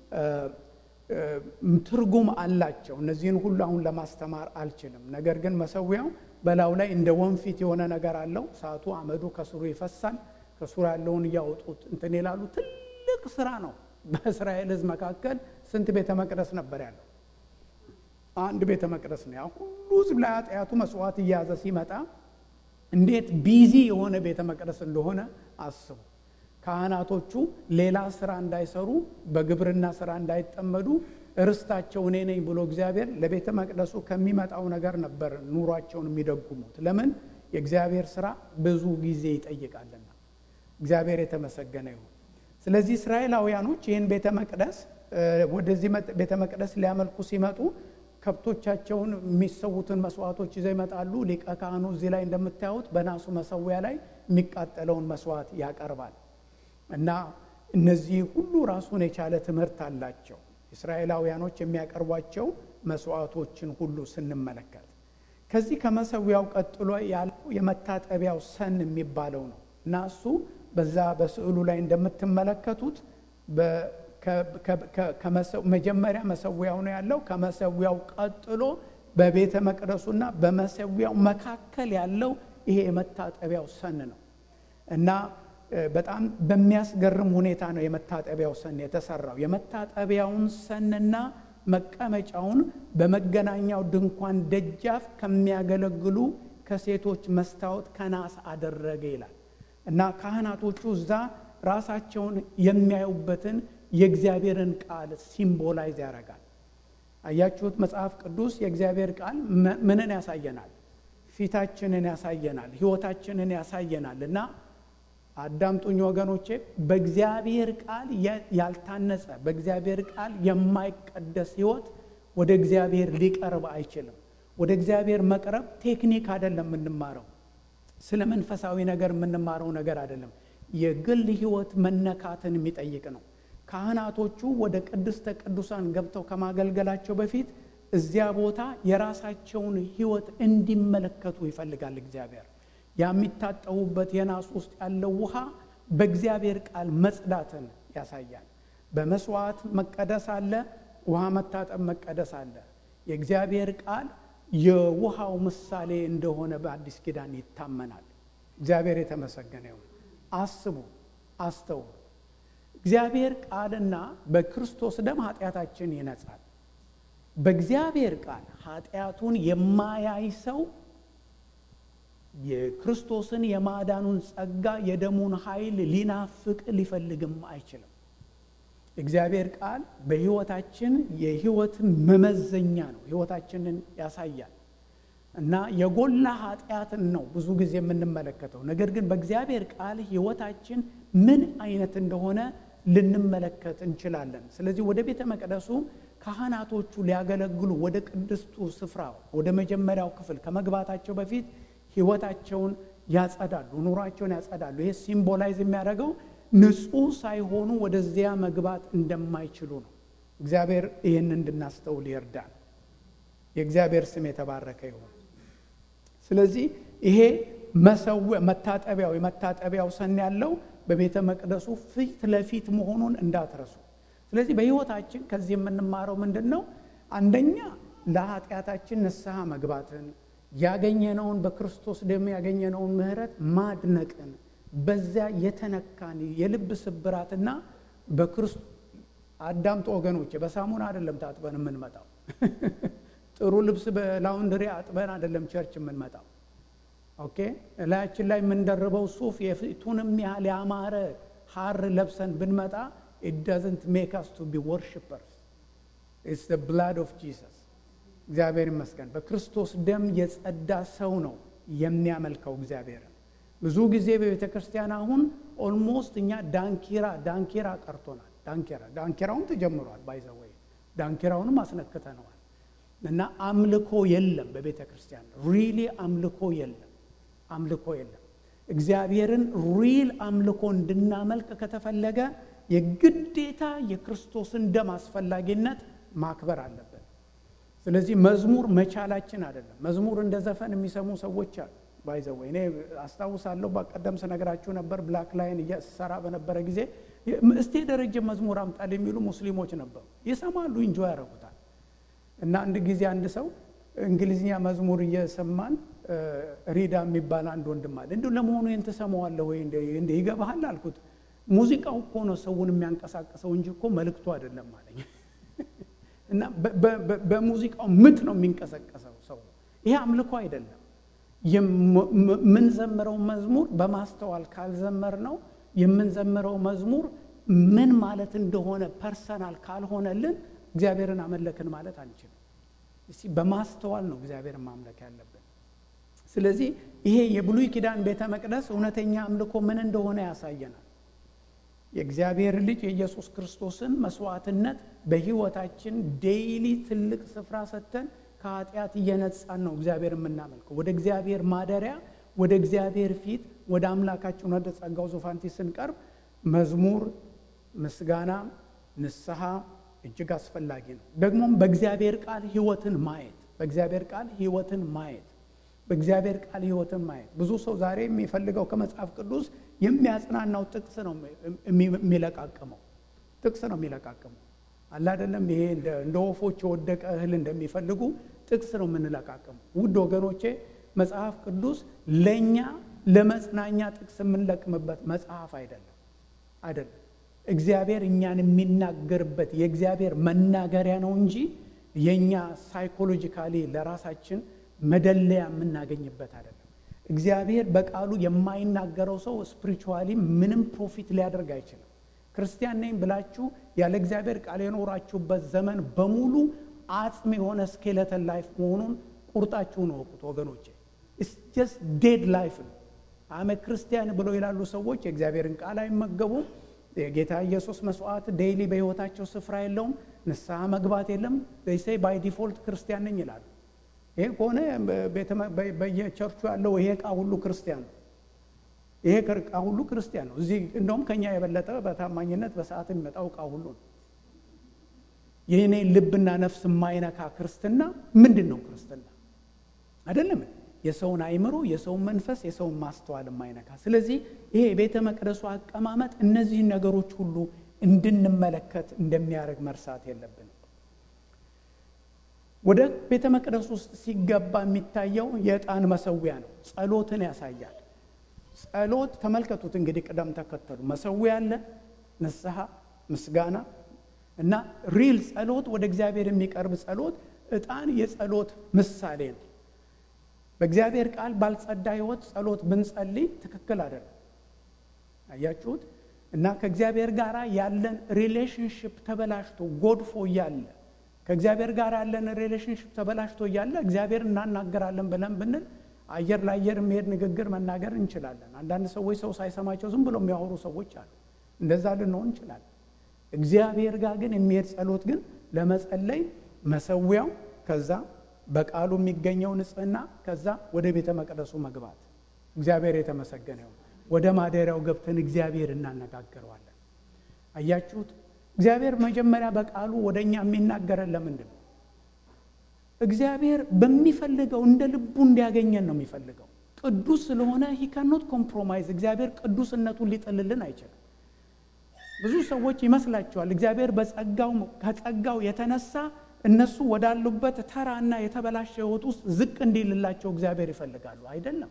ትርጉም አላቸው። እነዚህን ሁሉ አሁን ለማስተማር አልችልም። ነገር ግን መሰዊያው በላዩ ላይ እንደ ወንፊት የሆነ ነገር አለው። እሳቱ አመዱ ከስሩ ይፈሳል። ከስሩ ያለውን እያወጡት እንትን ይላሉ። ትልቅ ስራ ነው። በእስራኤል ሕዝብ መካከል ስንት ቤተ መቅደስ ነበር ያለው? አንድ ቤተ መቅደስ ነው። ያ ሁሉ ሕዝብ ላይ ኃጢአቱ መስዋዕት እየያዘ ሲመጣ እንዴት ቢዚ የሆነ ቤተ መቅደስ እንደሆነ አስቡ። ካህናቶቹ ሌላ ስራ እንዳይሰሩ በግብርና ስራ እንዳይጠመዱ ርስታቸው እኔ ነኝ ብሎ እግዚአብሔር ለቤተ መቅደሱ ከሚመጣው ነገር ነበር ኑሯቸውን የሚደጉሙት። ለምን? የእግዚአብሔር ስራ ብዙ ጊዜ ይጠይቃልና። እግዚአብሔር የተመሰገነ ይሁን። ስለዚህ እስራኤላውያኖች ይህን ቤተ መቅደስ ወደዚህ ቤተ መቅደስ ሊያመልኩ ሲመጡ ከብቶቻቸውን የሚሰዉትን መስዋዕቶች ይዘው ይመጣሉ። ሊቀ ካህኑ እዚህ ላይ እንደምታዩት በናሱ መሰዊያ ላይ የሚቃጠለውን መስዋዕት ያቀርባል እና እነዚህ ሁሉ ራሱን የቻለ ትምህርት አላቸው። እስራኤላውያኖች የሚያቀርቧቸው መስዋዕቶችን ሁሉ ስንመለከት ከዚህ ከመሰዊያው ቀጥሎ ያለው የመታጠቢያው ሰን የሚባለው ነው እና እሱ በዛ በስዕሉ ላይ እንደምትመለከቱት መጀመሪያ መሰዊያው ነው ያለው። ከመሰዊያው ቀጥሎ በቤተ መቅደሱና በመሰዊያው መካከል ያለው ይሄ የመታጠቢያው ሰን ነው እና በጣም በሚያስገርም ሁኔታ ነው የመታጠቢያው ሰን የተሰራው። የመታጠቢያውን ሰንና መቀመጫውን በመገናኛው ድንኳን ደጃፍ ከሚያገለግሉ ከሴቶች መስታወት ከናስ አደረገ ይላል እና ካህናቶቹ እዛ ራሳቸውን የሚያዩበትን የእግዚአብሔርን ቃል ሲምቦላይዝ ያደርጋል። አያችሁት? መጽሐፍ ቅዱስ የእግዚአብሔር ቃል ምንን ያሳየናል? ፊታችንን ያሳየናል፣ ሕይወታችንን ያሳየናል እና አዳምጡኝ ወገኖቼ፣ በእግዚአብሔር ቃል ያልታነጸ በእግዚአብሔር ቃል የማይቀደስ ሕይወት ወደ እግዚአብሔር ሊቀርብ አይችልም። ወደ እግዚአብሔር መቅረብ ቴክኒክ አይደለም የምንማረው፣ ስለ መንፈሳዊ ነገር የምንማረው ነገር አይደለም። የግል ሕይወት መነካትን የሚጠይቅ ነው። ካህናቶቹ ወደ ቅድስተ ቅዱሳን ገብተው ከማገልገላቸው በፊት እዚያ ቦታ የራሳቸውን ሕይወት እንዲመለከቱ ይፈልጋል እግዚአብሔር። የሚታጠቡበት የናስ ውስጥ ያለው ውሃ በእግዚአብሔር ቃል መጽዳትን ያሳያል። በመስዋዕት መቀደስ አለ፣ ውሃ መታጠብ መቀደስ አለ። የእግዚአብሔር ቃል የውሃው ምሳሌ እንደሆነ በአዲስ ኪዳን ይታመናል። እግዚአብሔር የተመሰገነ ይሁን። አስቡ፣ አስተውሉ። እግዚአብሔር ቃልና በክርስቶስ ደም ኃጢአታችን ይነጻል። በእግዚአብሔር ቃል ኃጢአቱን የማያይ ሰው የክርስቶስን የማዳኑን ጸጋ የደሙን ኃይል ሊናፍቅ ሊፈልግም አይችልም። እግዚአብሔር ቃል በሕይወታችን የሕይወት መመዘኛ ነው። ሕይወታችንን ያሳያል እና የጎላ ኃጢአትን ነው ብዙ ጊዜ የምንመለከተው። ነገር ግን በእግዚአብሔር ቃል ሕይወታችን ምን አይነት እንደሆነ ልንመለከት እንችላለን። ስለዚህ ወደ ቤተ መቅደሱ ካህናቶቹ ሊያገለግሉ ወደ ቅድስቱ ስፍራ ወደ መጀመሪያው ክፍል ከመግባታቸው በፊት ሕይወታቸውን ያጸዳሉ፣ ኑሯቸውን ያጸዳሉ። ይሄ ሲምቦላይዝ የሚያደርገው ንጹሕ ሳይሆኑ ወደዚያ መግባት እንደማይችሉ ነው። እግዚአብሔር ይህን እንድናስተውል ይርዳል። የእግዚአብሔር ስም የተባረከ ይሁን። ስለዚህ ይሄ መሰዊያ መታጠቢያው የመታጠቢያው ሰን ያለው በቤተ መቅደሱ ፊት ለፊት መሆኑን እንዳትረሱ። ስለዚህ በሕይወታችን ከዚህ የምንማረው ምንድን ነው? አንደኛ ለኃጢአታችን ንስሐ መግባትን ያገኘነውን በክርስቶስ ደም ያገኘነውን ምሕረት ማድነቅን በዚያ የተነካን የልብ ስብራትና በክርስቶስ አዳምጦ ወገኖቼ፣ በሳሙና አይደለም ታጥበን የምንመጣው። ጥሩ ልብስ በላውንድሪ አጥበን አይደለም ቸርች የምንመጣው። ኦኬ እላያችን ላይ የምንደርበው ሱፍ የፊቱንም ያህል ያማረ ሐር ለብሰን ብንመጣ ኢት ዳዝንት ሜክ አስ ቱ ቢ ወርሽፐርስ ኢትስ ዘ ብላድ ኦፍ ጂሰስ። እግዚአብሔር ይመስገን። በክርስቶስ ደም የጸዳ ሰው ነው የሚያመልከው እግዚአብሔርን። ብዙ ጊዜ በቤተ ክርስቲያን አሁን ኦልሞስት እኛ ዳንኪራ ዳንኪራ ቀርቶናል። ዳንኪራ ዳንኪራውን ተጀምሯል። ባይዘወይ ዳንኪራውንም አስነክተነዋል። እና አምልኮ የለም በቤተ ክርስቲያን ሪሊ አምልኮ የለም። አምልኮ የለም። እግዚአብሔርን ሪል አምልኮ እንድናመልክ ከተፈለገ የግዴታ የክርስቶስን ደም አስፈላጊነት ማክበር አለብን። ስለዚህ መዝሙር መቻላችን አይደለም። መዝሙር እንደ ዘፈን የሚሰሙ ሰዎች አሉ። ባይዘወ እኔ አስታውሳለሁ፣ በቀደም ስነግራችሁ ነበር። ብላክ ላይን እየሰራ በነበረ ጊዜ እስቲ የደረጀ መዝሙር አምጣል የሚሉ ሙስሊሞች ነበሩ። ይሰማሉ፣ እንጆ ያደርጉታል። እና አንድ ጊዜ አንድ ሰው እንግሊዝኛ መዝሙር እየሰማን ሪዳ የሚባል አንድ ወንድም አለ። እንዲሁ ለመሆኑ ይህን ትሰማዋለህ ወይ እንደ ይገባሃል አልኩት። ሙዚቃው እኮ ነው ሰውን የሚያንቀሳቅሰው እንጂ እኮ መልእክቱ አይደለም አለኝ። እና በሙዚቃው ምት ነው የሚንቀሳቀሰው ሰው። ይሄ አምልኮ አይደለም። የምንዘምረው መዝሙር በማስተዋል ካልዘመር ነው የምንዘምረው መዝሙር ምን ማለት እንደሆነ ፐርሰናል ካልሆነልን እግዚአብሔርን አመለክን ማለት አንችልም። እስቲ በማስተዋል ነው እግዚአብሔርን ማምለክ ያለብን። ስለዚህ ይሄ የብሉይ ኪዳን ቤተ መቅደስ እውነተኛ አምልኮ ምን እንደሆነ ያሳየናል። የእግዚአብሔር ልጅ የኢየሱስ ክርስቶስን መስዋዕትነት በሕይወታችን ዴይሊ ትልቅ ስፍራ ሰጥተን ከኃጢአት እየነጻን ነው እግዚአብሔር የምናመልከው። ወደ እግዚአብሔር ማደሪያ፣ ወደ እግዚአብሔር ፊት፣ ወደ አምላካችን ወደ ጸጋው ዙፋን ፊት ስንቀርብ መዝሙር፣ ምስጋና፣ ንስሐ እጅግ አስፈላጊ ነው። ደግሞም በእግዚአብሔር ቃል ሕይወትን ማየት በእግዚአብሔር ቃል ሕይወትን ማየት በእግዚአብሔር ቃል ሕይወትን ማየት ብዙ ሰው ዛሬ የሚፈልገው ከመጽሐፍ ቅዱስ የሚያጽናናው ጥቅስ ነው የሚለቃቅመው ጥቅስ ነው የሚለቃቅመው አለ አይደለም። ይሄ እንደ ወፎች የወደቀ እህል እንደሚፈልጉ ጥቅስ ነው የምንለቃቅመው። ውድ ወገኖቼ መጽሐፍ ቅዱስ ለእኛ ለመጽናኛ ጥቅስ የምንለቅምበት መጽሐፍ አይደለም አይደለም። እግዚአብሔር እኛን የሚናገርበት የእግዚአብሔር መናገሪያ ነው እንጂ የእኛ ሳይኮሎጂካሊ ለራሳችን መደለያ የምናገኝበት አይደለም። እግዚአብሔር በቃሉ የማይናገረው ሰው ስፒሪቹዋሊ ምንም ፕሮፊት ሊያደርግ አይችልም። ክርስቲያን ነኝ ብላችሁ ያለ እግዚአብሔር ቃል የኖራችሁበት ዘመን በሙሉ አጽም የሆነ ስኬለተን ላይፍ መሆኑን ቁርጣችሁን እወቁት ወገኖቼ። ጀስት ዴድ ላይፍ ነው። አመ ክርስቲያን ብለው ይላሉ ሰዎች የእግዚአብሔርን ቃል አይመገቡም። የጌታ ኢየሱስ መስዋዕት ዴይሊ በሕይወታቸው ስፍራ የለውም። ንስሐ መግባት የለም። ሴይ ባይ ዲፎልት ክርስቲያን ነኝ ይላሉ። ይሄ ከሆነ በየቸርቹ ያለው ይሄ ዕቃ ሁሉ ክርስቲያን ነው። ይሄ ዕቃ ሁሉ ክርስቲያን ነው። እዚህ እንደውም ከኛ የበለጠ በታማኝነት በሰዓት የሚመጣው ዕቃ ሁሉ ነው። የእኔ ልብና ነፍስ የማይነካ ክርስትና ምንድን ነው? ክርስትና አይደለም። የሰውን አይምሮ፣ የሰውን መንፈስ፣ የሰውን ማስተዋል የማይነካ ስለዚህ ይሄ የቤተ መቅደሱ አቀማመጥ እነዚህን ነገሮች ሁሉ እንድንመለከት እንደሚያደርግ መርሳት የለብንም። ወደ ቤተ መቅደስ ውስጥ ሲገባ የሚታየው የዕጣን መሰዊያ ነው። ጸሎትን ያሳያል። ጸሎት ተመልከቱት እንግዲህ ቅደም ተከተሉ መሰዊያ አለ፣ ንስሐ፣ ምስጋና እና ሪል ጸሎት፣ ወደ እግዚአብሔር የሚቀርብ ጸሎት። ዕጣን የጸሎት ምሳሌ ነው። በእግዚአብሔር ቃል ባልጸዳ ሕይወት ጸሎት ብንጸልይ ትክክል አይደለም። አያችሁት? እና ከእግዚአብሔር ጋር ያለን ሪሌሽንሽፕ ተበላሽቶ ጎድፎ እያለ ከእግዚአብሔር ጋር ያለን ሪሌሽንሽፕ ተበላሽቶ እያለ እግዚአብሔር እናናገራለን ብለን ብንል አየር ለአየር የሚሄድ ንግግር መናገር እንችላለን። አንዳንድ ሰዎች ሰው ሳይሰማቸው ዝም ብሎ የሚያወሩ ሰዎች አሉ። እንደዛ ልንሆን እንችላለን። እግዚአብሔር ጋር ግን የሚሄድ ጸሎት ግን ለመጸለይ መሰዊያው፣ ከዛ በቃሉ የሚገኘው ንጽህና፣ ከዛ ወደ ቤተ መቅደሱ መግባት። እግዚአብሔር የተመሰገነ ይሁን። ወደ ማደሪያው ገብተን እግዚአብሔር እናነጋግረዋለን። አያችሁት? እግዚአብሔር መጀመሪያ በቃሉ ወደ እኛ የሚናገረን ለምንድን ነው? እግዚአብሔር በሚፈልገው እንደ ልቡ እንዲያገኘን ነው የሚፈልገው። ቅዱስ ስለሆነ ሂ ካኖት ኮምፕሮማይዝ። እግዚአብሔር ቅዱስነቱን ሊጥልልን አይችልም። ብዙ ሰዎች ይመስላቸዋል እግዚአብሔር በጸጋው ከጸጋው የተነሳ እነሱ ወዳሉበት ተራና የተበላሸ ሕይወት ውስጥ ዝቅ እንዲልላቸው እግዚአብሔር ይፈልጋሉ። አይደለም።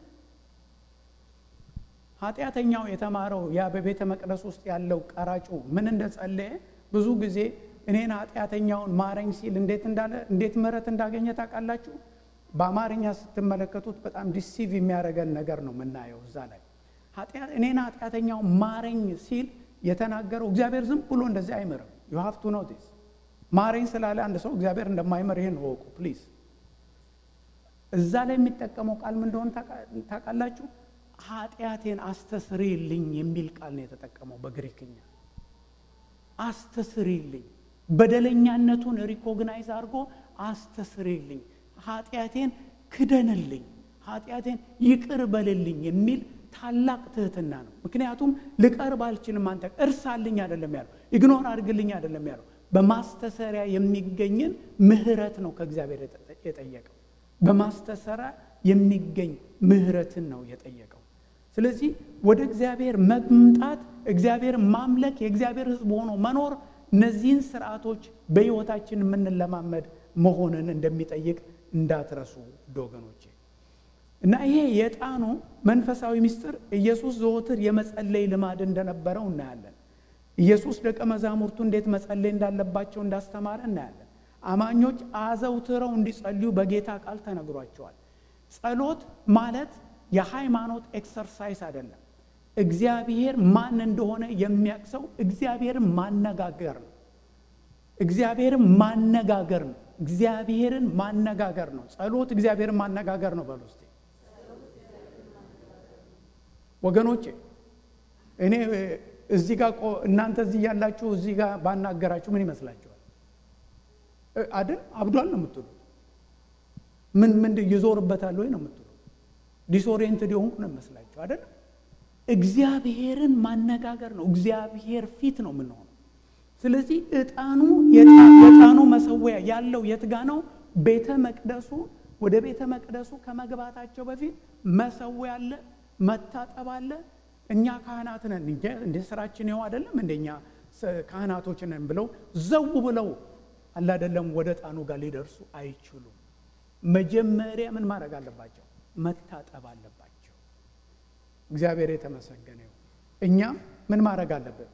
ኃጢአተኛው የተማረው ያ በቤተ መቅደስ ውስጥ ያለው ቀራጩ ምን እንደጸለየ ብዙ ጊዜ እኔን ኃጢአተኛውን ማረኝ ሲል እንዴት እንዳለ እንዴት ምሕረት እንዳገኘ ታውቃላችሁ? በአማርኛ ስትመለከቱት በጣም ዲሲቭ የሚያደርገን ነገር ነው የምናየው እዛ ላይ እኔን ኃጢአተኛውን ማረኝ ሲል የተናገረው እግዚአብሔር ዝም ብሎ እንደዚህ አይምርም። ዩ ሃቭ ቱ ኖቲስ ማረኝ ስላለ አንድ ሰው እግዚአብሔር እንደማይምር ይሄን ወቁ ፕሊዝ። እዛ ላይ የሚጠቀመው ቃል ምን እንደሆነ ታውቃላችሁ? ኃጢአቴን አስተስሪልኝ የሚል ቃል ነው የተጠቀመው በግሪክኛ። አስተስሪልኝ በደለኛነቱን ሪኮግናይዝ አድርጎ አስተስሪልኝ፣ ኃጢአቴን ክደንልኝ፣ ኃጢአቴን ይቅር በልልኝ የሚል ታላቅ ትህትና ነው። ምክንያቱም ልቀርብ አልችልም፣ አንተ እርሳልኝ አይደለም ያለው፣ ኢግኖር አድርግልኝ አይደለም ያለው። በማስተሰሪያ የሚገኝን ምህረት ነው ከእግዚአብሔር የጠየቀው። በማስተሰሪያ የሚገኝ ምህረትን ነው የጠየቀው። ስለዚህ ወደ እግዚአብሔር መምጣት፣ እግዚአብሔር ማምለክ፣ የእግዚአብሔር ሕዝብ ሆኖ መኖር እነዚህን ስርዓቶች በሕይወታችን የምንለማመድ መሆንን እንደሚጠይቅ እንዳትረሱ ወገኖቼ። እና ይሄ የዕጣኑ መንፈሳዊ ምስጢር ኢየሱስ ዘወትር የመጸለይ ልማድ እንደነበረው እናያለን። ኢየሱስ ደቀ መዛሙርቱ እንዴት መጸለይ እንዳለባቸው እንዳስተማረ እናያለን። አማኞች አዘውትረው እንዲጸልዩ በጌታ ቃል ተነግሯቸዋል። ጸሎት ማለት የሃይማኖት ኤክሰርሳይዝ አይደለም። እግዚአብሔር ማን እንደሆነ የሚያቅሰው እግዚአብሔርን ማነጋገር ነው። እግዚአብሔርን ማነጋገር ነው። እግዚአብሔርን ማነጋገር ነው። ጸሎት እግዚአብሔርን ማነጋገር ነው። በሉ እስቲ ወገኖቼ እኔ እዚህ ጋር እናንተ እዚህ ያላችሁ እዚህ ጋር ባናገራችሁ ምን ይመስላችኋል? አይደል አብዷል ነው የምትሉት? ምን ምን ይዞርበታል ወይ ነው የምትሉት? ዲስኦሪየንትድ የሆንኩ ነው ይመስላችሁ አይደል? እግዚአብሔርን ማነጋገር ነው። እግዚአብሔር ፊት ነው የምንሆነው። ስለዚህ ዕጣኑ የዕጣኑ መሰዊያ ያለው የት ጋ ነው? ቤተ መቅደሱ ወደ ቤተ መቅደሱ ከመግባታቸው በፊት መሰዊያ አለ፣ መታጠብ አለ። እኛ ካህናት ነን እንደ ስራችን ይኸው አይደለም እንደኛ ካህናቶች ነን ብለው ዘው ብለው አለ አይደለም ወደ ዕጣኑ ጋር ሊደርሱ አይችሉም። መጀመሪያ ምን ማድረግ አለባቸው? መታጠብ አለባቸው። እግዚአብሔር የተመሰገነ ይሁን። እኛም ምን ማድረግ አለብን?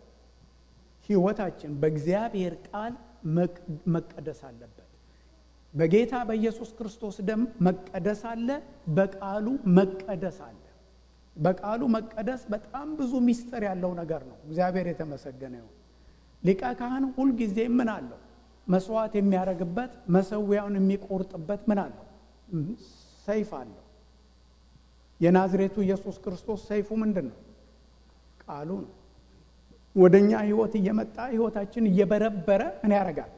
ህይወታችን በእግዚአብሔር ቃል መቀደስ አለበት። በጌታ በኢየሱስ ክርስቶስ ደም መቀደስ አለ። በቃሉ መቀደስ አለ። በቃሉ መቀደስ በጣም ብዙ ምስጢር ያለው ነገር ነው። እግዚአብሔር የተመሰገነ ይሁን። ሊቀ ካህን ሁልጊዜ ምን አለው? መስዋዕት የሚያደርግበት መሰዊያውን የሚቆርጥበት ምን አለው? ሰይፍ አለው። የናዝሬቱ ኢየሱስ ክርስቶስ ሰይፉ ምንድን ነው? ቃሉ ነው። ወደ እኛ ህይወት እየመጣ ህይወታችን እየበረበረ ምን ያደርጋል?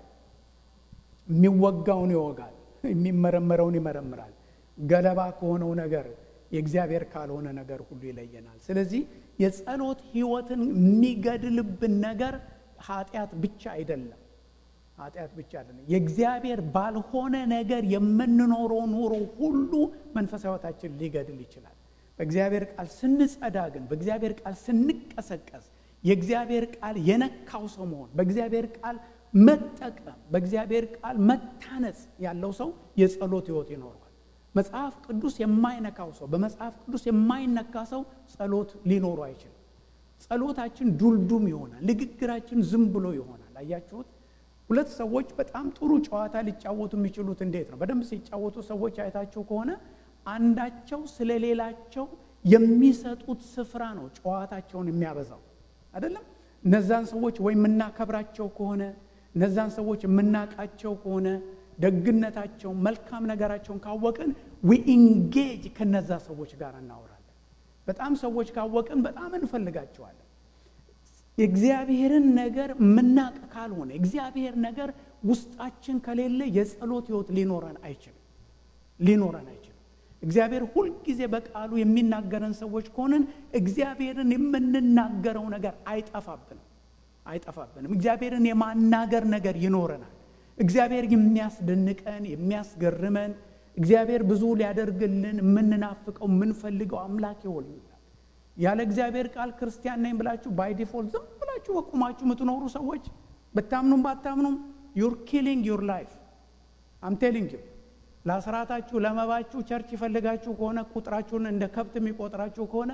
የሚወጋውን ይወጋል፣ የሚመረመረውን ይመረምራል። ገለባ ከሆነው ነገር የእግዚአብሔር ካልሆነ ነገር ሁሉ ይለየናል። ስለዚህ የጸሎት ህይወትን የሚገድልብን ነገር ኃጢአት ብቻ አይደለም። ኃጢአት ብቻ አይደለም። የእግዚአብሔር ባልሆነ ነገር የምንኖረው ኑሮ ሁሉ መንፈሳዊ ህይወታችን ሊገድል ይችላል። በእግዚአብሔር ቃል ስንጸዳ ግን፣ በእግዚአብሔር ቃል ስንቀሰቀስ፣ የእግዚአብሔር ቃል የነካው ሰው መሆን፣ በእግዚአብሔር ቃል መጠቀም፣ በእግዚአብሔር ቃል መታነጽ ያለው ሰው የጸሎት ህይወት ይኖረዋል። መጽሐፍ ቅዱስ የማይነካው ሰው በመጽሐፍ ቅዱስ የማይነካ ሰው ጸሎት ሊኖሩ አይችልም። ጸሎታችን ዱልዱም ይሆናል። ንግግራችን ዝም ብሎ ይሆናል። አያችሁት? ሁለት ሰዎች በጣም ጥሩ ጨዋታ ሊጫወቱ የሚችሉት እንዴት ነው? በደንብ ሲጫወቱ ሰዎች አይታችሁ ከሆነ አንዳቸው ስለ ሌላቸው የሚሰጡት ስፍራ ነው ጨዋታቸውን የሚያበዛው አይደለም። እነዛን ሰዎች ወይ የምናከብራቸው ከሆነ እነዛን ሰዎች የምናውቃቸው ከሆነ ደግነታቸውን መልካም ነገራቸውን ካወቅን ዊ ኢንጌጅ ከነዛ ሰዎች ጋር እናወራለን። በጣም ሰዎች ካወቅን በጣም እንፈልጋቸዋለን። የእግዚአብሔርን ነገር የምናቅ ካልሆነ እግዚአብሔር ነገር ውስጣችን ከሌለ የጸሎት ህይወት ሊኖረን አይችልም ሊኖረን አይችልም። እግዚአብሔር ሁልጊዜ በቃሉ የሚናገረን ሰዎች ከሆንን እግዚአብሔርን የምንናገረው ነገር አይጠፋብንም አይጠፋብንም። እግዚአብሔርን የማናገር ነገር ይኖረናል። እግዚአብሔር የሚያስደንቀን የሚያስገርመን እግዚአብሔር ብዙ ሊያደርግልን የምንናፍቀው የምንፈልገው አምላክ ይሆንልናል። ያለ እግዚአብሔር ቃል ክርስቲያን ነኝ ብላችሁ ባይ ዲፎልት ዝም ብላችሁ በቁማችሁ የምትኖሩ ሰዎች ብታምኑም ባታምኑም ዩር ኪሊንግ ዩር ላይፍ አም ቴሊንግ ዩ ለአስራታችሁ ለመባችሁ ቸርች ይፈልጋችሁ ከሆነ ቁጥራችሁን እንደ ከብት የሚቆጥራችሁ ከሆነ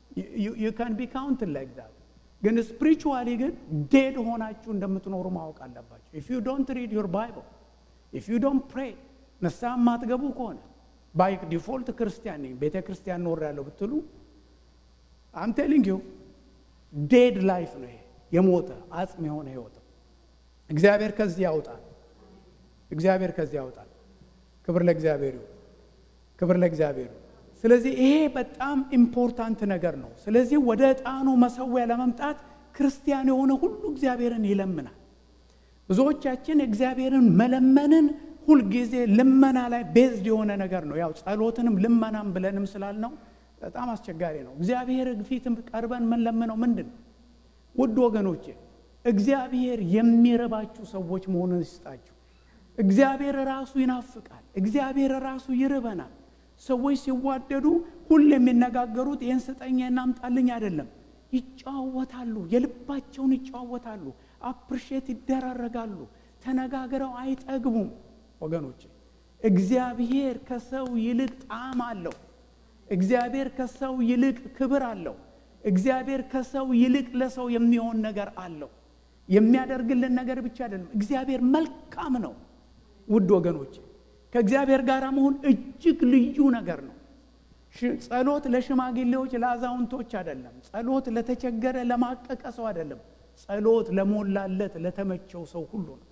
ዩ ካን ቢ ካውንት ላይክ ዛት ግን ስፒሪቹዋሊ ግን ዴድ ሆናችሁ እንደምትኖሩ ማወቅ አለባችሁ። ኢፍ ዩ ዶንት ሪድ ዩር ባይብል ኢፍ ዩ ዶንት ፕሬ ንስሐ የማትገቡ ከሆነ ባይ ዲፎልት ክርስቲያን ነኝ ቤተ ክርስቲያን ኖር ያለው ብትሉ አም ቴሊንግ ዩ ዴድ ላይፍ ነው ይሄ። የሞተ አጽም የሆነ ህይወት ነው። እግዚአብሔር ከዚህ ያውጣል። እግዚአብሔር ከዚህ ያውጣል። ክብር ለእግዚአብሔር ይሁን። ክብር ለእግዚአብሔር ይሁን። ስለዚህ ይሄ በጣም ኢምፖርታንት ነገር ነው። ስለዚህ ወደ ዕጣኑ መሰዊያ ለመምጣት ክርስቲያን የሆነ ሁሉ እግዚአብሔርን ይለምናል። ብዙዎቻችን እግዚአብሔርን መለመንን ሁልጊዜ ልመና ላይ ቤዝድ የሆነ ነገር ነው። ያው ጸሎትንም ልመናም ብለንም ስላልነው በጣም አስቸጋሪ ነው። እግዚአብሔር ፊት ቀርበን የምንለምነው ምንድን ነው? ውድ ወገኖቼ እግዚአብሔር የሚረባችሁ ሰዎች መሆኑን ይስጣችሁ። እግዚአብሔር ራሱ ይናፍቃል። እግዚአብሔር ራሱ ይርበናል። ሰዎች ሲዋደዱ ሁሉ የሚነጋገሩት ይህን ስጠኝ እናምጣልኝ አይደለም። ይጨዋወታሉ፣ የልባቸውን ይጨዋወታሉ፣ አፕሪሼት ይደራረጋሉ። ተነጋግረው አይጠግቡም። ወገኖች እግዚአብሔር ከሰው ይልቅ ጣዕም አለው። እግዚአብሔር ከሰው ይልቅ ክብር አለው። እግዚአብሔር ከሰው ይልቅ ለሰው የሚሆን ነገር አለው። የሚያደርግልን ነገር ብቻ አይደለም። እግዚአብሔር መልካም ነው። ውድ ወገኖች ከእግዚአብሔር ጋር መሆን እጅግ ልዩ ነገር ነው። ጸሎት ለሽማግሌዎች ለአዛውንቶች አይደለም። ጸሎት ለተቸገረ ለማቀቀ ሰው አይደለም። ጸሎት ለሞላለት ለተመቸው ሰው ሁሉ ነው።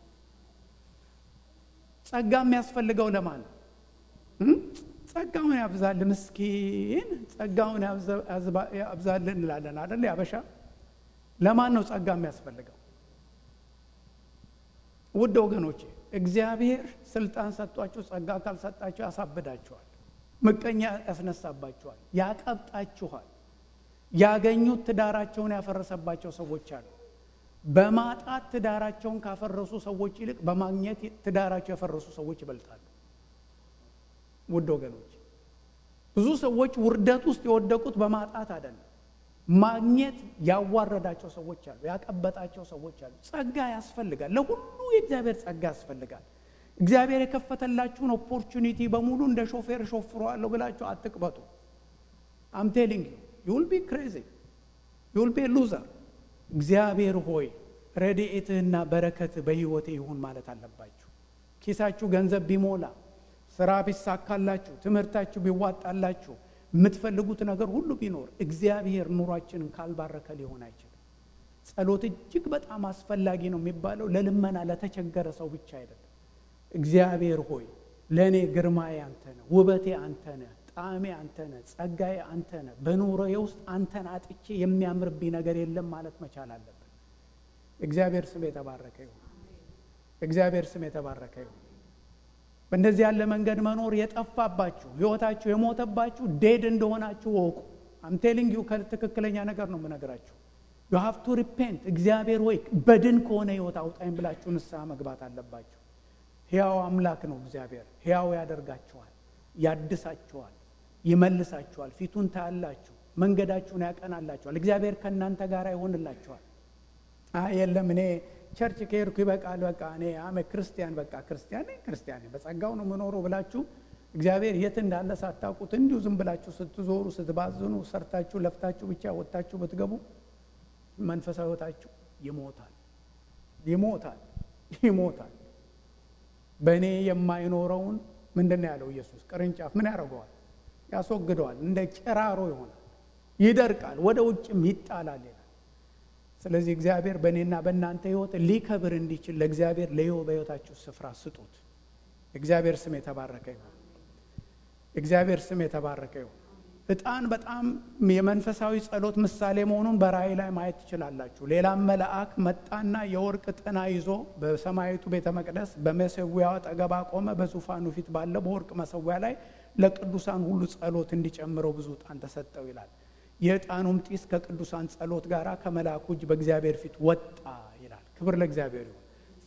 ጸጋ የሚያስፈልገው ለማን ነው? ጸጋውን ያብዛል ምስኪን ጸጋውን ያብዛልን እንላለን አደለ? ያበሻ ለማን ነው ጸጋ የሚያስፈልገው? ውድ ወገኖቼ እግዚአብሔር ስልጣን ሰጥቷችሁ ጸጋ ካልሰጣችሁ ያሳብዳችኋል፣ ምቀኛ ያስነሳባችኋል፣ ያቀብጣችኋል። ያገኙት ትዳራቸውን ያፈረሰባቸው ሰዎች አሉ። በማጣት ትዳራቸውን ካፈረሱ ሰዎች ይልቅ በማግኘት ትዳራቸው ያፈረሱ ሰዎች ይበልጣሉ። ውድ ወገኖች ብዙ ሰዎች ውርደት ውስጥ የወደቁት በማጣት አይደለም። ማግኘት ያዋረዳቸው ሰዎች አሉ፣ ያቀበጣቸው ሰዎች አሉ። ጸጋ ያስፈልጋል። ለሁሉ የእግዚአብሔር ጸጋ ያስፈልጋል። እግዚአብሔር የከፈተላችሁን ኦፖርቹኒቲ በሙሉ እንደ ሾፌር ሾፍረዋለሁ ብላችሁ አትቅበጡ። አም ቴሊንግ ዩ ዩል ቢ ክሬዚ ዩል ቢ ሉዘር። እግዚአብሔር ሆይ ረድኤትህና በረከትህ በሕይወቴ ይሁን ማለት አለባችሁ። ኪሳችሁ ገንዘብ ቢሞላ ስራ ቢሳካላችሁ፣ ትምህርታችሁ ቢዋጣላችሁ፣ የምትፈልጉት ነገር ሁሉ ቢኖር እግዚአብሔር ኑሯችንን ካልባረከ ሊሆን አይችልም። ጸሎት እጅግ በጣም አስፈላጊ ነው የሚባለው ለልመና ለተቸገረ ሰው ብቻ አይደለም። እግዚአብሔር ሆይ ለእኔ ግርማዬ አንተ ነህ፣ ውበቴ አንተ ነህ፣ ጣዕሜ አንተ ነህ፣ ጸጋዬ አንተ ነህ። በኑሮዬ ውስጥ አንተን አጥቼ የሚያምርብኝ ነገር የለም ማለት መቻል አለብን። እግዚአብሔር ስም የተባረከ ይሁን። እግዚአብሔር ስም የተባረከ ይሁን። በእንደዚህ ያለ መንገድ መኖር የጠፋባችሁ ህይወታችሁ የሞተባችሁ ዴድ እንደሆናችሁ ወቁ። አምቴሊንግ ዩ ትክክለኛ ነገር ነው የምነግራችሁ። ዩ ሃቭ ቱ ሪፔንት። እግዚአብሔር ወይ በድን ከሆነ ህይወት አውጣኝ ብላችሁ ንስሐ መግባት አለባችሁ። ሕያው አምላክ ነው እግዚአብሔር። ሕያው ያደርጋችኋል፣ ያድሳችኋል፣ ይመልሳችኋል፣ ፊቱን ታያላችሁ፣ መንገዳችሁን ያቀናላችኋል። እግዚአብሔር ከእናንተ ጋር ይሆንላችኋል። አይ የለም እኔ ቸርች ከሄድኩ ይበቃል፣ በቃ እኔ አመ ክርስቲያን በቃ ክርስቲያን ነኝ ክርስቲያን ነኝ በጸጋው ነው የምኖረው ብላችሁ እግዚአብሔር የት እንዳለ ሳታውቁት እንዲሁ ዝም ብላችሁ ስትዞሩ ስትባዝኑ ሰርታችሁ ለፍታችሁ ብቻ ወጥታችሁ ብትገቡ መንፈሳዊ ህይወታችሁ ይሞታል፣ ይሞታል፣ ይሞታል። በእኔ የማይኖረውን ምንድን ነው ያለው ኢየሱስ? ቅርንጫፍ ምን ያደርገዋል? ያስወግደዋል። እንደ ጭራሮ ይሆናል፣ ይደርቃል፣ ወደ ውጭም ይጣላል ይላል። ስለዚህ እግዚአብሔር በእኔና በእናንተ ህይወት ሊከብር እንዲችል ለእግዚአብሔር ለይሁ በህይወታችሁ ስፍራ ስጡት። እግዚአብሔር ስም የተባረከ ይሁን። እግዚአብሔር ስም የተባረከ ይሁን። ዕጣን በጣም የመንፈሳዊ ጸሎት ምሳሌ መሆኑን በራእይ ላይ ማየት ትችላላችሁ። ሌላም መልአክ መጣና የወርቅ ጥና ይዞ በሰማያዊቱ ቤተ መቅደስ በመሰዊያው አጠገብ አቆመ። በዙፋኑ ፊት ባለ በወርቅ መሰዊያ ላይ ለቅዱሳን ሁሉ ጸሎት እንዲጨምረው ብዙ ዕጣን ተሰጠው ይላል። የዕጣኑም ጢስ ከቅዱሳን ጸሎት ጋር ከመልአኩ እጅ በእግዚአብሔር ፊት ወጣ ይላል። ክብር ለእግዚአብሔር ይሁን።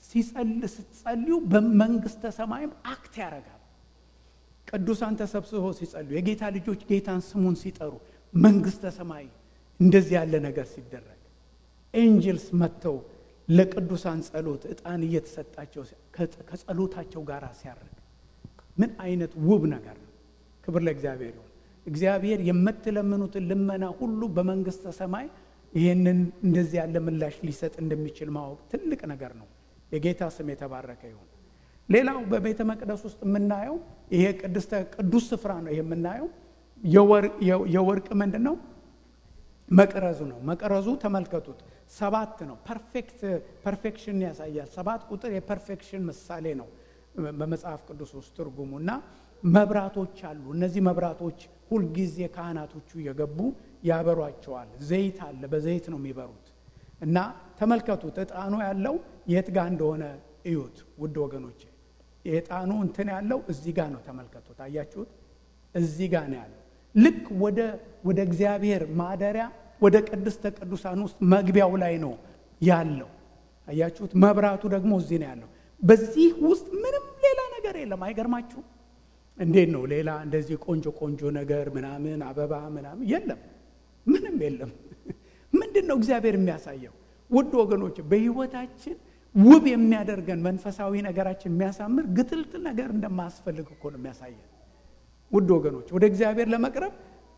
ስትጸልዩ በመንግስተ ሰማይም አክት ያደርጋል። ቅዱሳን ተሰብስበው ሲጸልዩ የጌታ ልጆች ጌታን ስሙን ሲጠሩ መንግስተ ሰማይ እንደዚህ ያለ ነገር ሲደረግ ኤንጅልስ መጥተው ለቅዱሳን ጸሎት ዕጣን እየተሰጣቸው ከጸሎታቸው ጋር ሲያደርግ ምን አይነት ውብ ነገር ነው! ክብር ለእግዚአብሔር ይሁን። እግዚአብሔር የምትለምኑትን ልመና ሁሉ በመንግስተ ሰማይ ይህንን እንደዚህ ያለ ምላሽ ሊሰጥ እንደሚችል ማወቅ ትልቅ ነገር ነው። የጌታ ስም የተባረከ ይሁን። ሌላው በቤተ መቅደስ ውስጥ የምናየው ይሄ ቅዱስ ስፍራ ነው። ይሄ የምናየው የወርቅ ምንድን ነው መቅረዙ ነው። መቅረዙ ተመልከቱት፣ ሰባት ነው። ፐርፌክት ፐርፌክሽን ያሳያል። ሰባት ቁጥር የፐርፌክሽን ምሳሌ ነው በመጽሐፍ ቅዱስ ውስጥ ትርጉሙ እና መብራቶች አሉ። እነዚህ መብራቶች ሁልጊዜ ካህናቶቹ እየገቡ ያበሯቸዋል። ዘይት አለ፣ በዘይት ነው የሚበሩት እና ተመልከቱት፣ እጣኑ ያለው የት ጋር እንደሆነ እዩት ውድ ወገኖቼ። የእጣኑ እንትን ያለው እዚህ ጋር ነው። ተመልከቱት፣ አያችሁት? እዚህ ጋር ነው ያለው። ልክ ወደ ወደ እግዚአብሔር ማደሪያ ወደ ቅድስተ ቅዱሳን ውስጥ መግቢያው ላይ ነው ያለው። አያችሁት? መብራቱ ደግሞ እዚህ ነው ያለው። በዚህ ውስጥ ምንም ሌላ ነገር የለም። አይገርማችሁም? እንዴት ነው ሌላ እንደዚህ ቆንጆ ቆንጆ ነገር ምናምን አበባ ምናምን የለም፣ ምንም የለም። ምንድን ነው እግዚአብሔር የሚያሳየው? ውድ ወገኖች በሕይወታችን ውብ የሚያደርገን መንፈሳዊ ነገራችን የሚያሳምር ግጥልጥል ነገር እንደማያስፈልግ እኮ ነው የሚያሳየን። ውድ ወገኖች ወደ እግዚአብሔር ለመቅረብ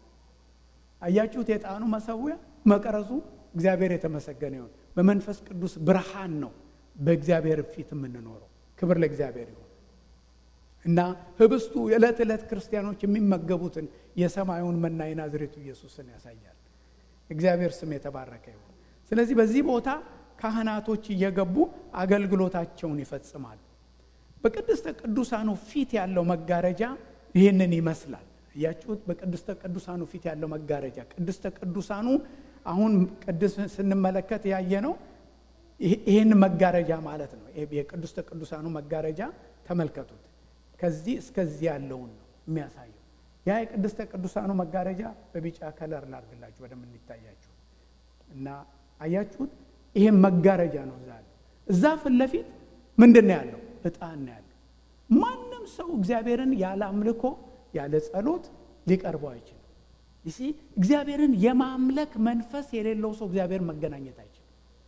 አያችሁት፣ የዕጣኑ መሰዊያ መቅረዙ እግዚአብሔር የተመሰገነ ይሁን። በመንፈስ ቅዱስ ብርሃን ነው በእግዚአብሔር ፊት የምንኖረው። ክብር ለእግዚአብሔር ይሁን እና ህብስቱ የዕለት ዕለት ክርስቲያኖች የሚመገቡትን የሰማዩን መና የናዝሬቱ ኢየሱስን ያሳያል። እግዚአብሔር ስም የተባረከ ይሁን። ስለዚህ በዚህ ቦታ ካህናቶች እየገቡ አገልግሎታቸውን ይፈጽማሉ። በቅድስተ ቅዱሳኑ ፊት ያለው መጋረጃ ይህንን ይመስላል። እያችሁት በቅድስተ ቅዱሳኑ ፊት ያለው መጋረጃ ቅድስተ ቅዱሳኑ አሁን ቅዱስ ስንመለከት ያየ ነው። ይህን መጋረጃ ማለት ነው። የቅድስተ ቅዱሳኑ መጋረጃ ተመልከቱት። ከዚህ እስከዚህ ያለውን ነው የሚያሳየው። ያ የቅድስተ ቅዱሳኑ መጋረጃ በቢጫ ከለር ላርግላችሁ ወደምን ይታያችሁ እና አያችሁት። ይሄን መጋረጃ ነው እዛ ያለው። እዛ ፊት ለፊት ምንድን ነው ያለው? ዕጣን ነው ያለው። ማንም ሰው እግዚአብሔርን ያለ አምልኮ ያለ ጸሎት ሊቀርበው አይችልም። ይሲ እግዚአብሔርን የማምለክ መንፈስ የሌለው ሰው እግዚአብሔር መገናኘት አይችልም።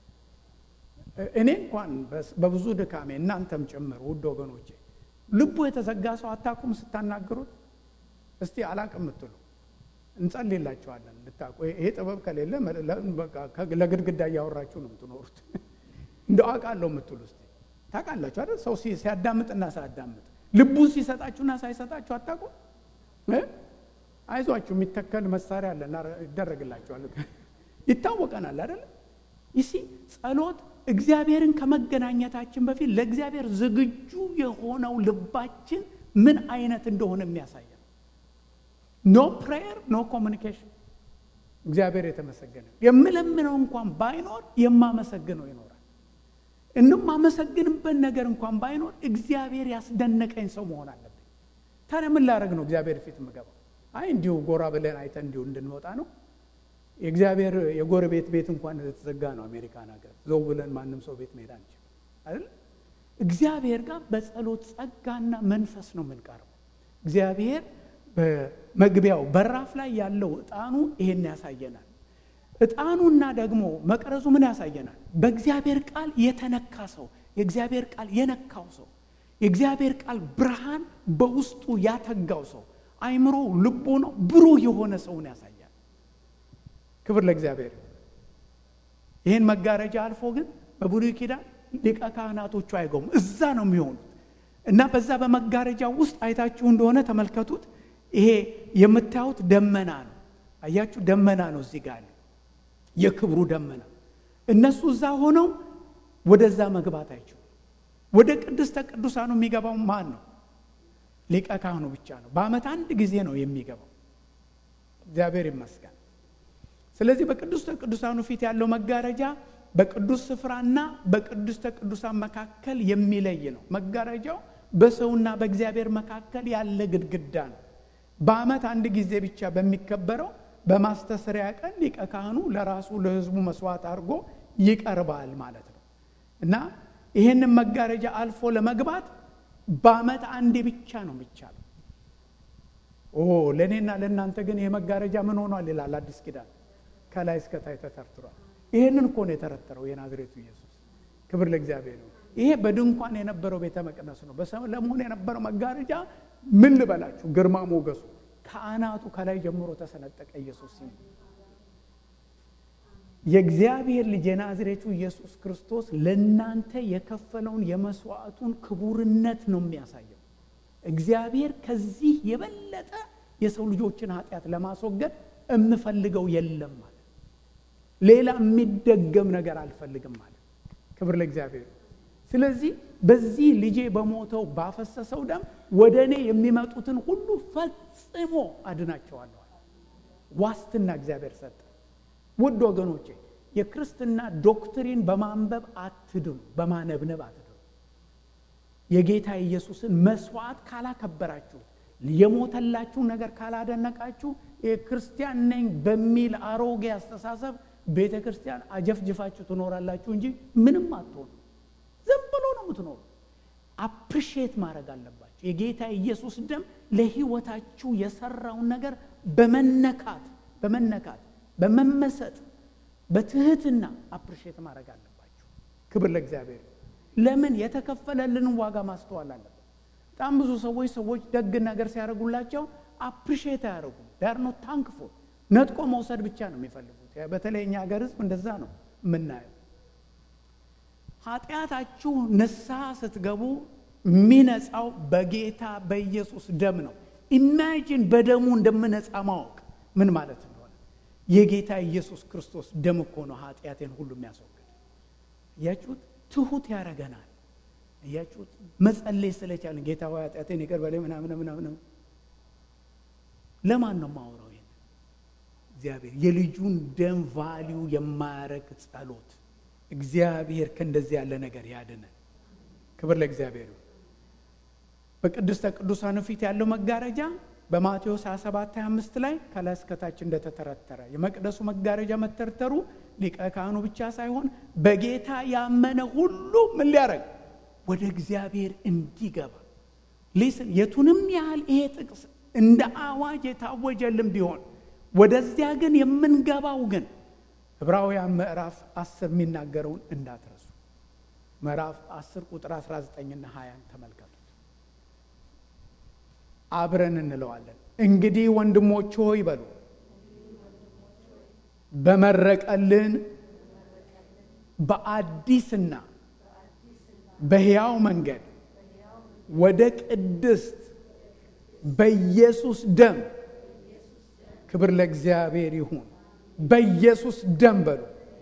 እኔ እንኳን በብዙ ድካሜ እናንተም ጭምር ውድ ወገኖቼ ልቡ የተዘጋ ሰው አታቁም ስታናግሩት። እስቲ አላቅም የምትሉ እንጸልይላቸዋለን እንድታቁ። ይሄ ጥበብ ከሌለ ለግድግዳ እያወራችሁ ነው የምትኖሩት። እንደ አውቃለሁ የምትሉ እስቲ ታውቃላችሁ አይደል? ሰው ሲያዳምጥና ሳያዳምጥ ልቡን ሲሰጣችሁና ሳይሰጣችሁ አታቁም። አይዟችሁ የሚተከል መሳሪያ አለ ይደረግላችኋል። ይታወቀናል አይደል? ይሲ ጸሎት እግዚአብሔርን ከመገናኘታችን በፊት ለእግዚአብሔር ዝግጁ የሆነው ልባችን ምን አይነት እንደሆነ የሚያሳያል። ኖ ፕሬየር ኖ ኮሚኒኬሽን። እግዚአብሔር የተመሰገነ የምለምነው እንኳን ባይኖር የማመሰግነው ይኖራል። እንም ማመሰግንበት ነገር እንኳን ባይኖር እግዚአብሔር ያስደነቀኝ ሰው መሆን አለብኝ። ታዲያ ምን ላደርግ ነው እግዚአብሔር ፊት የምገባው? አይ እንዲሁ ጎራ ብለን አይተን እንዲሁ እንድንወጣ ነው። የእግዚአብሔር የጎረቤት ቤት እንኳን የተዘጋ ነው አሜሪካን ሀገር። ዘው ብለን ማንም ሰው ቤት መሄድ አንችል አይደል? እግዚአብሔር ጋር በጸሎት ጸጋና መንፈስ ነው የምንቀርበው። እግዚአብሔር በመግቢያው በራፍ ላይ ያለው ዕጣኑ ይሄን ያሳየናል። ዕጣኑና ደግሞ መቅረዙ ምን ያሳየናል? በእግዚአብሔር ቃል የተነካ ሰው፣ የእግዚአብሔር ቃል የነካው ሰው፣ የእግዚአብሔር ቃል ብርሃን በውስጡ ያተጋው ሰው፣ አይምሮ ልቡ ነው ብሩህ የሆነ ሰውን ያሳያል። ክብር ለእግዚአብሔር። ይህን መጋረጃ አልፎ ግን በብሉይ ኪዳን ሊቀ ካህናቶቹ አይገቡም፣ እዛ ነው የሚሆኑት እና በዛ በመጋረጃ ውስጥ አይታችሁ እንደሆነ ተመልከቱት። ይሄ የምታዩት ደመና ነው። አያችሁ፣ ደመና ነው እዚህ ጋር የክብሩ ደመና። እነሱ እዛ ሆነው ወደዛ መግባት አይችሉም። ወደ ቅድስተ ቅዱሳኑ የሚገባው ማን ነው? ሊቀ ካህኑ ብቻ ነው። በዓመት አንድ ጊዜ ነው የሚገባው። እግዚአብሔር ይመስገን። ስለዚህ በቅድስተ ቅዱሳኑ ፊት ያለው መጋረጃ በቅዱስ ስፍራና በቅድስተ ቅዱሳን መካከል የሚለይ ነው። መጋረጃው በሰውና በእግዚአብሔር መካከል ያለ ግድግዳ ነው። በዓመት አንድ ጊዜ ብቻ በሚከበረው በማስተስሪያ ቀን ሊቀ ካህኑ ለራሱ ለሕዝቡ መስዋዕት አድርጎ ይቀርባል ማለት ነው እና ይህንን መጋረጃ አልፎ ለመግባት በዓመት አንዴ ብቻ ነው የሚቻለው። ኦ ለእኔና ለእናንተ ግን ይሄ መጋረጃ ምን ሆኗል ይላል አዲስ ኪዳን ከላይ እስከታይ ተተርትሯል። ይህንን እኮ ነው የተረተረው የናዝሬቱ ኢየሱስ። ክብር ለእግዚአብሔር ነው። ይሄ በድንኳን የነበረው ቤተ መቅደስ ነው። በሰለሞን የነበረው መጋረጃ ምን ልበላችሁ፣ ግርማ ሞገሱ ከአናቱ ከላይ ጀምሮ ተሰነጠቀ። ኢየሱስ ሲል የእግዚአብሔር ልጅ የናዝሬቱ ኢየሱስ ክርስቶስ ለእናንተ የከፈለውን የመስዋዕቱን ክቡርነት ነው የሚያሳየው። እግዚአብሔር ከዚህ የበለጠ የሰው ልጆችን ኃጢአት ለማስወገድ የምፈልገው የለም ማለት ሌላ የሚደገም ነገር አልፈልግም ማለት ክብር ለእግዚአብሔር። ስለዚህ በዚህ ልጄ በሞተው ባፈሰሰው ደም ወደ እኔ የሚመጡትን ሁሉ ፈጽሞ አድናቸዋለሁ። ዋስትና እግዚአብሔር ሰጠ። ውድ ወገኖቼ የክርስትና ዶክትሪን በማንበብ አትድኑ፣ በማነብነብ አትድኑ። የጌታ ኢየሱስን መስዋዕት ካላከበራችሁ፣ የሞተላችሁን ነገር ካላደነቃችሁ የክርስቲያን ነኝ በሚል አሮጌ አስተሳሰብ ቤተ ክርስቲያን አጀፍጅፋችሁ ትኖራላችሁ እንጂ ምንም አትሆኑ። ዝም ብሎ ነው የምትኖሩ። አፕሪሺየት ማድረግ አለባችሁ። የጌታ ኢየሱስ ደም ለሕይወታችሁ የሰራውን ነገር በመነካት በመነካት በመመሰጥ በትህትና አፕሪሺየት ማድረግ አለባችሁ። ክብር ለእግዚአብሔር። ለምን የተከፈለልንን ዋጋ ማስተዋል አለበት። በጣም ብዙ ሰዎች ሰዎች ደግ ነገር ሲያደርጉላቸው አፕሪሺየት አያደርጉም። ዳር ነው ታንክፎ ነጥቆ መውሰድ ብቻ ነው የሚፈልጉት። በተለይ እኛ ሀገር ሕዝብ እንደዛ ነው የምናየው። ኃጢአታችሁ ንስሐ ስትገቡ የሚነጻው በጌታ በኢየሱስ ደም ነው። ኢማጂን በደሙ እንደምነጻ ማወቅ ምን ማለት እንደሆነ የጌታ ኢየሱስ ክርስቶስ ደም እኮ ነው ኃጢአቴን ሁሉ የሚያስወግድ። እያችሁት ትሁት ያደርገናል። እያችሁት መጸለይ ስለቻለን ጌታ ሆይ ኃጢአቴን ይቅር በለኝ ምናምን ምናምን። ለማን ነው ማውራው? ይሄን እግዚአብሔር የልጁን ደም ቫሊዩ የማያረግ ጸሎት እግዚአብሔር ከእንደዚህ ያለ ነገር ያድነን። ክብር ለእግዚአብሔር። በቅድስተ ቅዱሳን ፊት ያለው መጋረጃ በማቴዎስ 27 25 ላይ ከላይ እስከታች እንደተተረተረ የመቅደሱ መጋረጃ መተርተሩ ሊቀ ካህኑ ብቻ ሳይሆን በጌታ ያመነ ሁሉ ምን ሊያደርግ ወደ እግዚአብሔር እንዲገባ ሊስን የቱንም ያህል ይሄ ጥቅስ እንደ አዋጅ የታወጀልን ቢሆን ወደዚያ ግን የምንገባው ግን ዕብራውያን ምዕራፍ 10 የሚናገረውን እንዳትረሱ። ምዕራፍ 10 ቁጥር 19ና 20 ተመልከቱት። አብረን እንለዋለን። እንግዲህ ወንድሞች ሆይ በሉ በመረቀልን በአዲስና በሕያው መንገድ ወደ ቅድስት በኢየሱስ ደም ክብር ለእግዚአብሔር ይሁን። በኢየሱስ ደም በሉ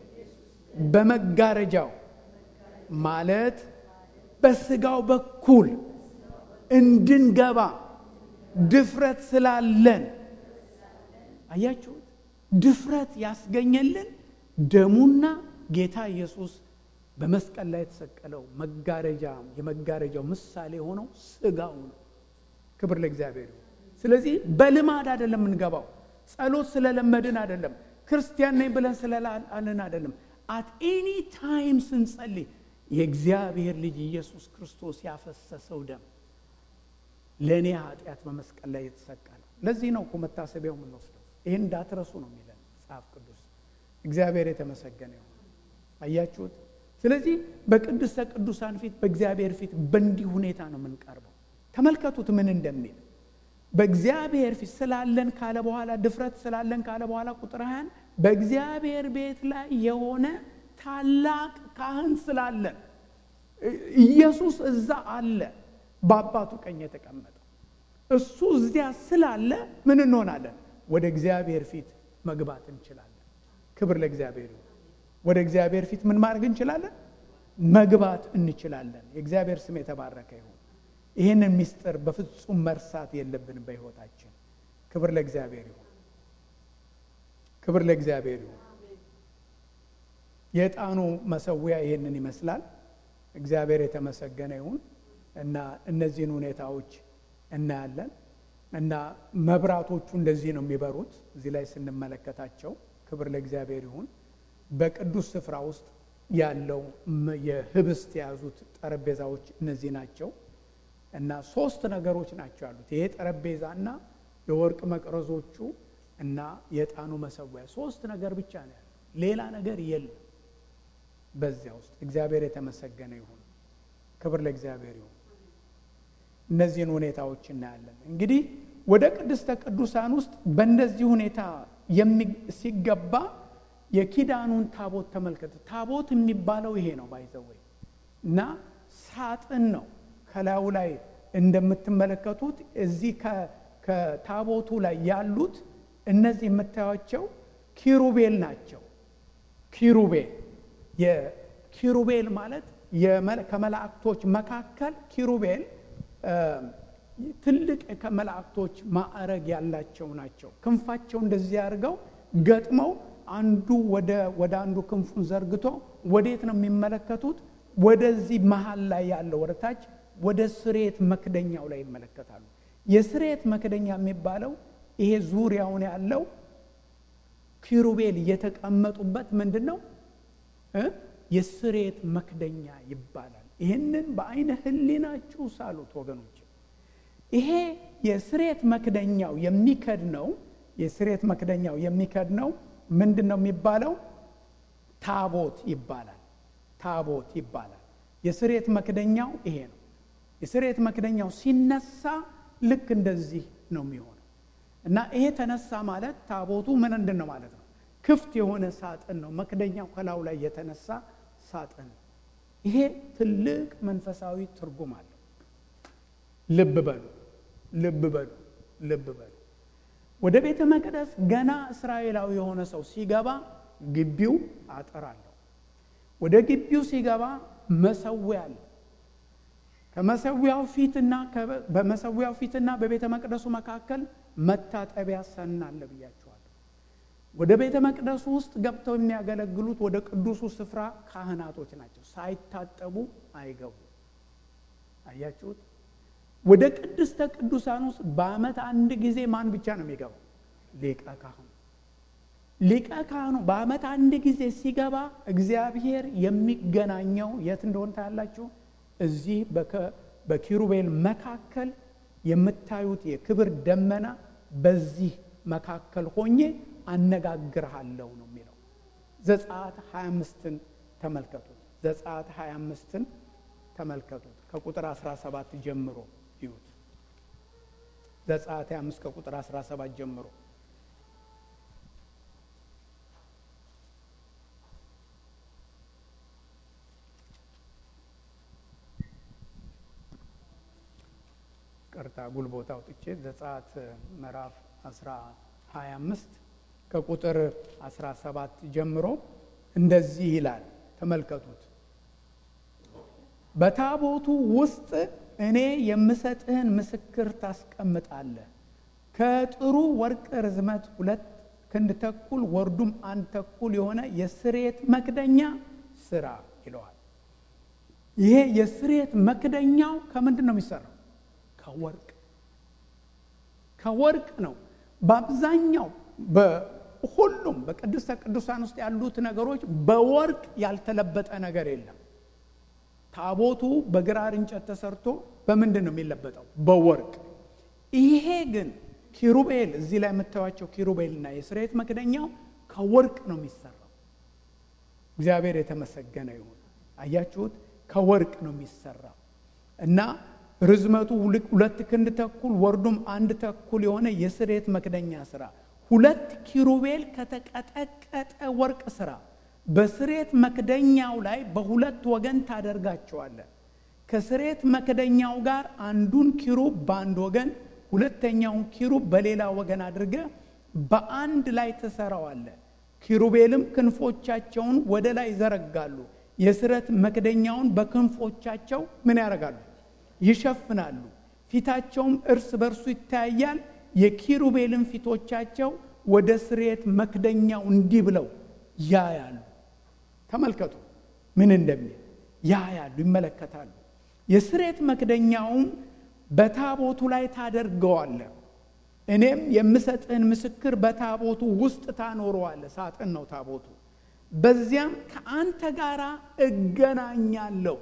በመጋረጃው ማለት በስጋው በኩል እንድንገባ ድፍረት ስላለን አያችሁት? ድፍረት ያስገኘልን ደሙና ጌታ ኢየሱስ በመስቀል ላይ የተሰቀለው መጋረጃ የመጋረጃው ምሳሌ የሆነው ስጋው ነው። ክብር ለእግዚአብሔር ይሁን። ስለዚህ በልማድ አይደለም የምንገባው ጸሎት ስለለመድን አይደለም። ክርስቲያን ነኝ ብለን ስለላልን አይደለም። አት ኤኒ ታይም ስንጸልይ የእግዚአብሔር ልጅ ኢየሱስ ክርስቶስ ያፈሰሰው ደም ለእኔ ኃጢአት በመስቀል ላይ የተሰቀለው። ለዚህ ነው እኮ መታሰቢያው የምንወስደው። ይህን እንዳትረሱ ነው የሚለን መጽሐፍ ቅዱስ። እግዚአብሔር የተመሰገነ ይሁን። አያችሁት? ስለዚህ በቅድስተ ቅዱሳን ፊት በእግዚአብሔር ፊት በእንዲህ ሁኔታ ነው የምንቀርበው። ተመልከቱት ምን እንደሚል በእግዚአብሔር ፊት ስላለን ካለ በኋላ ድፍረት ስላለን ካለ በኋላ ቁጥር ሀያን በእግዚአብሔር ቤት ላይ የሆነ ታላቅ ካህን ስላለን ኢየሱስ እዛ አለ፣ በአባቱ ቀኝ የተቀመጠው እሱ እዚያ ስላለ ምን እንሆናለን? ወደ እግዚአብሔር ፊት መግባት እንችላለን። ክብር ለእግዚአብሔር ይሁን። ወደ እግዚአብሔር ፊት ምን ማድረግ እንችላለን? መግባት እንችላለን። የእግዚአብሔር ስም የተባረከ ይሁን። ይህንን ምስጢር በፍጹም መርሳት የለብንም በሕይወታችን። ክብር ለእግዚአብሔር ይሁን። ክብር ለእግዚአብሔር ይሁን። የዕጣኑ መሰዊያ ይህንን ይመስላል። እግዚአብሔር የተመሰገነ ይሁን እና እነዚህን ሁኔታዎች እናያለን እና መብራቶቹ እንደዚህ ነው የሚበሩት እዚህ ላይ ስንመለከታቸው። ክብር ለእግዚአብሔር ይሁን። በቅዱስ ስፍራ ውስጥ ያለው የህብስት የያዙት ጠረጴዛዎች እነዚህ ናቸው። እና ሶስት ነገሮች ናቸው ያሉት። ይሄ ጠረጴዛና የወርቅ መቅረዞቹ እና የዕጣኑ መሰዊያ ሶስት ነገር ብቻ ነው ያለው። ሌላ ነገር የለም በዚያ ውስጥ። እግዚአብሔር የተመሰገነ ይሁን። ክብር ለእግዚአብሔር ይሁን። እነዚህን ሁኔታዎች እናያለን። እንግዲህ ወደ ቅድስተ ቅዱሳን ውስጥ በእንደዚህ ሁኔታ ሲገባ የኪዳኑን ታቦት ተመልከተ። ታቦት የሚባለው ይሄ ነው ባይዘወይ እና ሳጥን ነው ከላዩ ላይ እንደምትመለከቱት እዚህ ከታቦቱ ላይ ያሉት እነዚህ የምታዩቸው ኪሩቤል ናቸው። ኪሩቤል የኪሩቤል ማለት ከመላእክቶች መካከል ኪሩቤል ትልቅ ከመላእክቶች ማዕረግ ያላቸው ናቸው። ክንፋቸው እንደዚህ አድርገው ገጥመው አንዱ ወደ አንዱ ክንፉን ዘርግቶ ወዴት ነው የሚመለከቱት? ወደዚህ መሀል ላይ ያለው ወደታች ወደ ስሬት መክደኛው ላይ ይመለከታሉ። የስሬት መክደኛ የሚባለው ይሄ ዙሪያውን ያለው ኪሩቤል የተቀመጡበት ምንድን ነው? የስሬት መክደኛ ይባላል። ይህንን በአይነ ህሊናችሁ ሳሉት ወገኖች። ይሄ የስሬት መክደኛው የሚከድ ነው። የስሬት መክደኛው የሚከድ ነው ምንድን ነው የሚባለው? ታቦት ይባላል። ታቦት ይባላል። የስሬት መክደኛው ይሄ ነው። የስሬት መክደኛው ሲነሳ ልክ እንደዚህ ነው የሚሆነው እና ይሄ ተነሳ ማለት ታቦቱ ምን እንድን ነው ማለት ነው? ክፍት የሆነ ሳጥን ነው። መክደኛው ከላዩ ላይ የተነሳ ሳጥን ነው። ይሄ ትልቅ መንፈሳዊ ትርጉም አለው። ልብ በሉ፣ ልብ በሉ፣ ልብ በሉ። ወደ ቤተ መቅደስ ገና እስራኤላዊ የሆነ ሰው ሲገባ ግቢው አጥር አለው። ወደ ግቢው ሲገባ መሰዊያ አለ። ከመሰዊያው ፊትና በመሰዊያው ፊትና በቤተ መቅደሱ መካከል መታጠቢያ ሰን አለ ብያቸዋለሁ። ወደ ቤተ መቅደሱ ውስጥ ገብተው የሚያገለግሉት ወደ ቅዱሱ ስፍራ ካህናቶች ናቸው። ሳይታጠቡ አይገቡ። አያችሁት? ወደ ቅድስተ ቅዱሳን ውስጥ በዓመት አንድ ጊዜ ማን ብቻ ነው የሚገባው? ሊቀ ካህኑ። ሊቀ ካህኑ በዓመት አንድ ጊዜ ሲገባ እግዚአብሔር የሚገናኘው የት እንደሆነ ታያላችሁ። እዚህ በኪሩቤል መካከል የምታዩት የክብር ደመና በዚህ መካከል ሆኜ አነጋግርሃለሁ ነው የሚለው። ዘጸአት 25ን ተመልከቱት። ዘጸአት 25ን ተመልከቱት ከቁጥር 17 ጀምሮ ይዩት። ዘጸአት 25 ከቁጥር 17 ጀምሮ ቅርታ ጉልቦታ አውጥቼ ዘጸአት ምዕራፍ 25 ከቁጥር 17 ጀምሮ እንደዚህ ይላል። ተመልከቱት። በታቦቱ ውስጥ እኔ የምሰጥህን ምስክር ታስቀምጣለህ። ከጥሩ ወርቅ ርዝመት ሁለት ክንድ ተኩል ወርዱም አንድ ተኩል የሆነ የስሬት መክደኛ ስራ ይለዋል። ይሄ የስሬት መክደኛው ከምንድን ነው የሚሰራው? ከወርቅ ከወርቅ ነው። በአብዛኛው በሁሉም በቅድስተ ቅዱሳን ውስጥ ያሉት ነገሮች በወርቅ ያልተለበጠ ነገር የለም። ታቦቱ በግራር እንጨት ተሰርቶ በምንድን ነው የሚለበጠው? በወርቅ። ይሄ ግን ኪሩቤል እዚህ ላይ የምታዩቸው ኪሩቤልና የስርየት መክደኛው ከወርቅ ነው የሚሰራው። እግዚአብሔር የተመሰገነ ይሁን። አያችሁት? ከወርቅ ነው የሚሰራው እና ርዝመቱ ሁለት ክንድ ተኩል ወርዱም አንድ ተኩል የሆነ የስርየት መክደኛ ስራ ሁለት ኪሩቤል ከተቀጠቀጠ ወርቅ ስራ በስሬት መክደኛው ላይ በሁለት ወገን ታደርጋቸዋለን። ከስሬት መክደኛው ጋር አንዱን ኪሩብ በአንድ ወገን ሁለተኛውን ኪሩብ በሌላ ወገን አድርገ በአንድ ላይ ትሰራዋለ። ኪሩቤልም ክንፎቻቸውን ወደ ላይ ይዘረጋሉ። የስሬት መክደኛውን በክንፎቻቸው ምን ያደርጋሉ? ይሸፍናሉ። ፊታቸውም እርስ በርሱ ይታያል። የኪሩቤልም ፊቶቻቸው ወደ ስሬት መክደኛው እንዲህ ብለው ያያሉ። ተመልከቱ ምን እንደሚል ያያሉ፣ ይመለከታሉ። የስሬት መክደኛውም በታቦቱ ላይ ታደርገዋለ። እኔም የምሰጥህን ምስክር በታቦቱ ውስጥ ታኖረዋለ። ሳጥን ነው ታቦቱ። በዚያም ከአንተ ጋር እገናኛለሁ።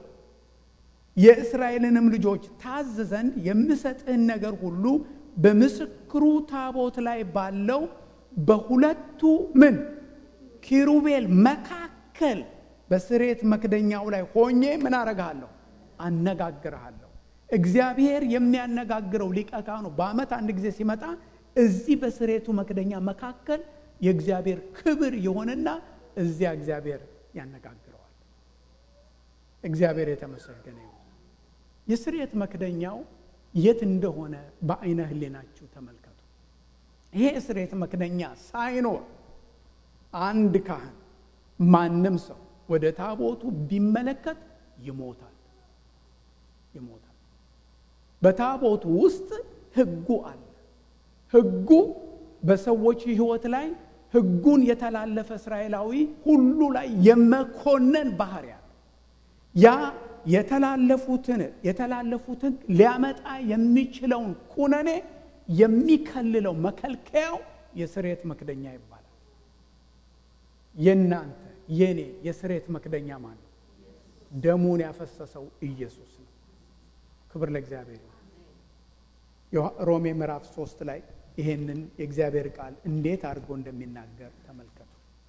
የእስራኤልንም ልጆች ታዝ ዘንድ የምሰጥህን ነገር ሁሉ በምስክሩ ታቦት ላይ ባለው በሁለቱ ምን ኪሩቤል መካከል በስሬት መክደኛው ላይ ሆኜ ምን አረግሃለሁ? አነጋግርሃለሁ። እግዚአብሔር የሚያነጋግረው ሊቀ ካህኑ በዓመት አንድ ጊዜ ሲመጣ እዚህ በስሬቱ መክደኛ መካከል የእግዚአብሔር ክብር የሆነና እዚያ እግዚአብሔር ያነጋግረዋል። እግዚአብሔር የተመሰገነ ይሁን። የስሬት መክደኛው የት እንደሆነ በአይነ ህሊናችሁ ተመልከቱ። ይሄ የስሬት መክደኛ ሳይኖር አንድ ካህን ማንም ሰው ወደ ታቦቱ ቢመለከት ይሞታል ይሞታል። በታቦቱ ውስጥ ሕጉ አለ። ሕጉ በሰዎች ሕይወት ላይ ሕጉን የተላለፈ እስራኤላዊ ሁሉ ላይ የመኮነን ባህሪ አለ። ያ የተላለፉትን የተላለፉትን ሊያመጣ የሚችለውን ኩነኔ የሚከልለው መከልከያው የስርየት መክደኛ ይባላል። የእናንተ የኔ የስርየት መክደኛ ማን ነው? ደሙን ያፈሰሰው ኢየሱስ ነው። ክብር ለእግዚአብሔር ይሁን። ሮሜ ምዕራፍ ሶስት ላይ ይሄንን የእግዚአብሔር ቃል እንዴት አድርጎ እንደሚናገር ተመልከቱ።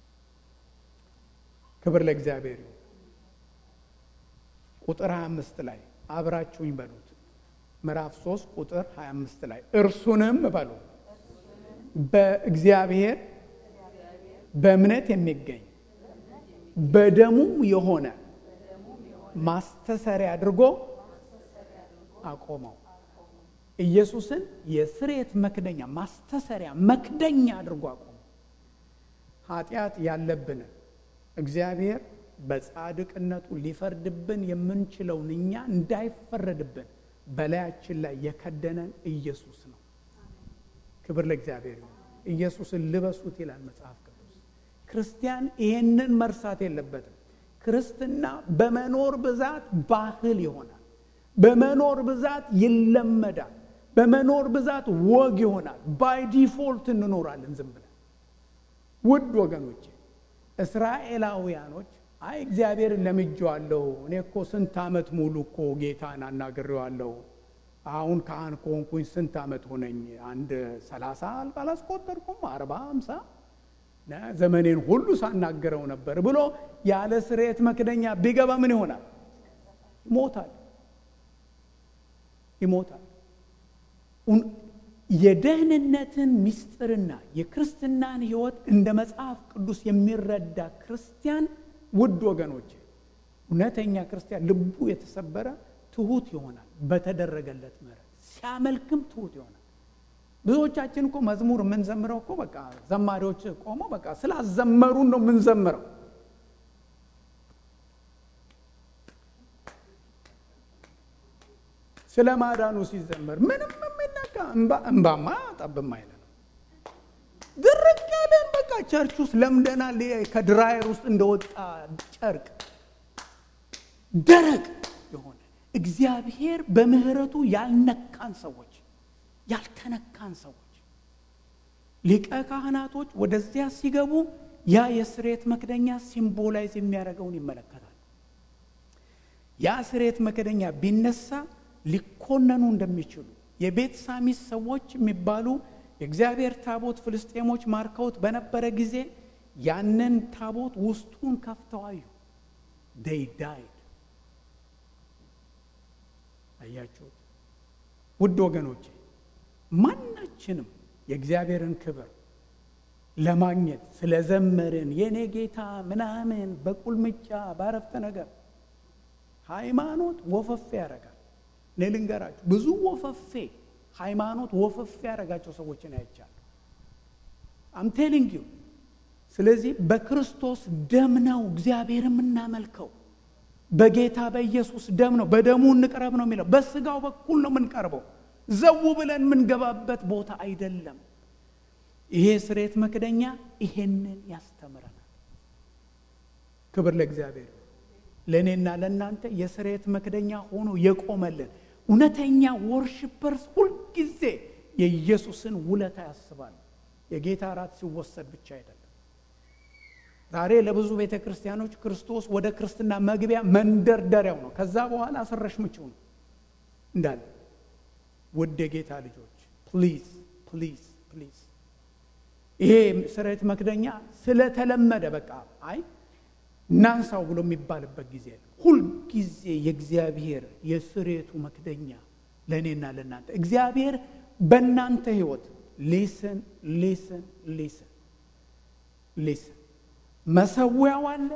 ክብር ለእግዚአብሔር ይሁን። ቁጥር 25 ላይ አብራችሁኝ በሉት። ምዕራፍ 3 ቁጥር 25 ላይ እርሱንም በሉ በእግዚአብሔር በእምነት የሚገኝ በደሙም የሆነ ማስተሰሪያ አድርጎ አቆመው። ኢየሱስን የስርየት መክደኛ ማስተሰሪያ መክደኛ አድርጎ አቆመው። ኃጢአት ያለብንን እግዚአብሔር በጻድቅነቱ ሊፈርድብን የምንችለውን እኛ እንዳይፈረድብን በላያችን ላይ የከደነን ኢየሱስ ነው። ክብር ለእግዚአብሔር ይሁን። ኢየሱስን ልበሱት ይላል መጽሐፍ ቅዱስ። ክርስቲያን ይሄንን መርሳት የለበትም። ክርስትና በመኖር ብዛት ባህል ይሆናል። በመኖር ብዛት ይለመዳል። በመኖር ብዛት ወግ ይሆናል። ባይ ዲፎልት እንኖራለን ዝም ብለን። ውድ ወገኖቼ እስራኤላውያኖች አይ እግዚአብሔርን ለምጄዋለሁ፣ እኔ እኮ ስንት ዓመት ሙሉ እኮ ጌታን አናግሬዋለሁ፣ አሁን ካህን ከሆንኩኝ ስንት ዓመት ሆነኝ? አንድ ሰላሳ አላስቆጠርኩም፣ አርባ ሃምሳ ዘመኔን ሁሉ ሳናገረው ነበር ብሎ ያለ ስርየት መክደኛ ቢገባ ምን ይሆናል? ይሞታል ይሞታል። የደህንነትን ምስጢርና የክርስትናን ሕይወት እንደ መጽሐፍ ቅዱስ የሚረዳ ክርስቲያን ውድ ወገኖች፣ እውነተኛ ክርስቲያን ልቡ የተሰበረ ትሁት ይሆናል። በተደረገለት ምሕረት ሲያመልክም ትሁት ይሆናል። ብዙዎቻችን እኮ መዝሙር የምንዘምረው እኮ በቃ ዘማሪዎች ቆመው በቃ ስላዘመሩን ነው የምንዘምረው። ስለ ማዳኑ ሲዘመር ምንም የሚነካ እንባማ ጠብም አይለ ነው። ድርቅ ያለን በቃ ቸርች ውስጥ ለምደናል። ከድራየር ውስጥ እንደወጣ ጨርቅ ደረቅ የሆነ እግዚአብሔር በምሕረቱ ያልነካን ሰዎች ያልተነካን ሰዎች ሊቀ ካህናቶች ወደዚያ ሲገቡ ያ የስርየት መክደኛ ሲምቦላይዝ የሚያደርገውን ይመለከታል። ያ ስርየት መክደኛ ቢነሳ ሊኮነኑ እንደሚችሉ የቤት ሳሚስ ሰዎች የሚባሉ የእግዚአብሔር ታቦት ፍልስጤሞች ማርከውት በነበረ ጊዜ ያንን ታቦት ውስጡን ከፍተው አዩ። ዴይ ዳይድ። አያችሁት? ውድ ወገኖቼ ማናችንም የእግዚአብሔርን ክብር ለማግኘት ስለዘመርን የኔ ጌታ ምናምን በቁልምጫ ባረፍተ ነገር ሃይማኖት ወፈፌ ያደርጋል። እኔ ልንገራችሁ ብዙ ወፈፌ ሃይማኖት ወፈፌ ያደረጋቸው ሰዎችን አይቻለሁ። አም ቴሊንግ ዩ። ስለዚህ በክርስቶስ ደም ነው እግዚአብሔር የምናመልከው። በጌታ በኢየሱስ ደም ነው። በደሙ እንቅረብ ነው የሚለው። በስጋው በኩል ነው የምንቀርበው። ዘው ብለን የምንገባበት ቦታ አይደለም። ይሄ ስርየት መክደኛ ይሄንን ያስተምረናል። ክብር ለእግዚአብሔር። ለእኔና ለእናንተ የስርየት መክደኛ ሆኖ የቆመልን እውነተኛ ወርሽፐርስ ሁልጊዜ የኢየሱስን ውለታ ያስባሉ። የጌታ እራት ሲወሰድ ብቻ አይደለም። ዛሬ ለብዙ ቤተ ክርስቲያኖች ክርስቶስ ወደ ክርስትና መግቢያ መንደርደሪያው ነው። ከዛ በኋላ አስረሽ ምችው ነው እንዳለ። ውድ የጌታ ልጆች ፕሊዝ ፕሊዝ ፕሊዝ ይሄ ስርየት መክደኛ ስለተለመደ በቃ አይ እናንሳው ብሎ የሚባልበት ጊዜ ሁልጊዜ የእግዚአብሔር የስርየቱ መክደኛ ለእኔና ለእናንተ እግዚአብሔር በእናንተ ህይወት ሊስን ሊስን ሊስን ሊስን መሰዊያው አለ።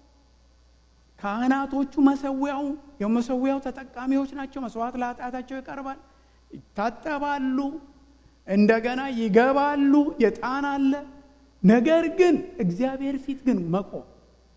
ካህናቶቹ መሰዊያው የመሰዊያው ተጠቃሚዎች ናቸው። መስዋዕት ለኃጢአታቸው ይቀርባል፣ ይታጠባሉ፣ እንደገና ይገባሉ። የጣን አለ። ነገር ግን እግዚአብሔር ፊት ግን መቆም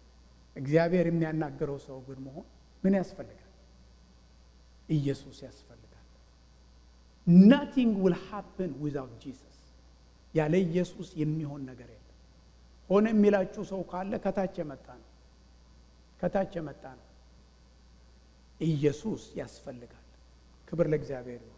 እግዚአብሔር የሚያናገረው ሰው ግን መሆን ምን ያስፈልጋል? ኢየሱስ ያስፈልጋል። ናቲንግ ዊል ሃፕን ዊዛውት ጂሰስ። ያለ ኢየሱስ የሚሆን ነገር የለም። ሆነ የሚላችሁ ሰው ካለ ከታች የመጣ ነው፣ ከታች የመጣ ነው። ኢየሱስ ያስፈልጋል። ክብር ለእግዚአብሔር ይሁን።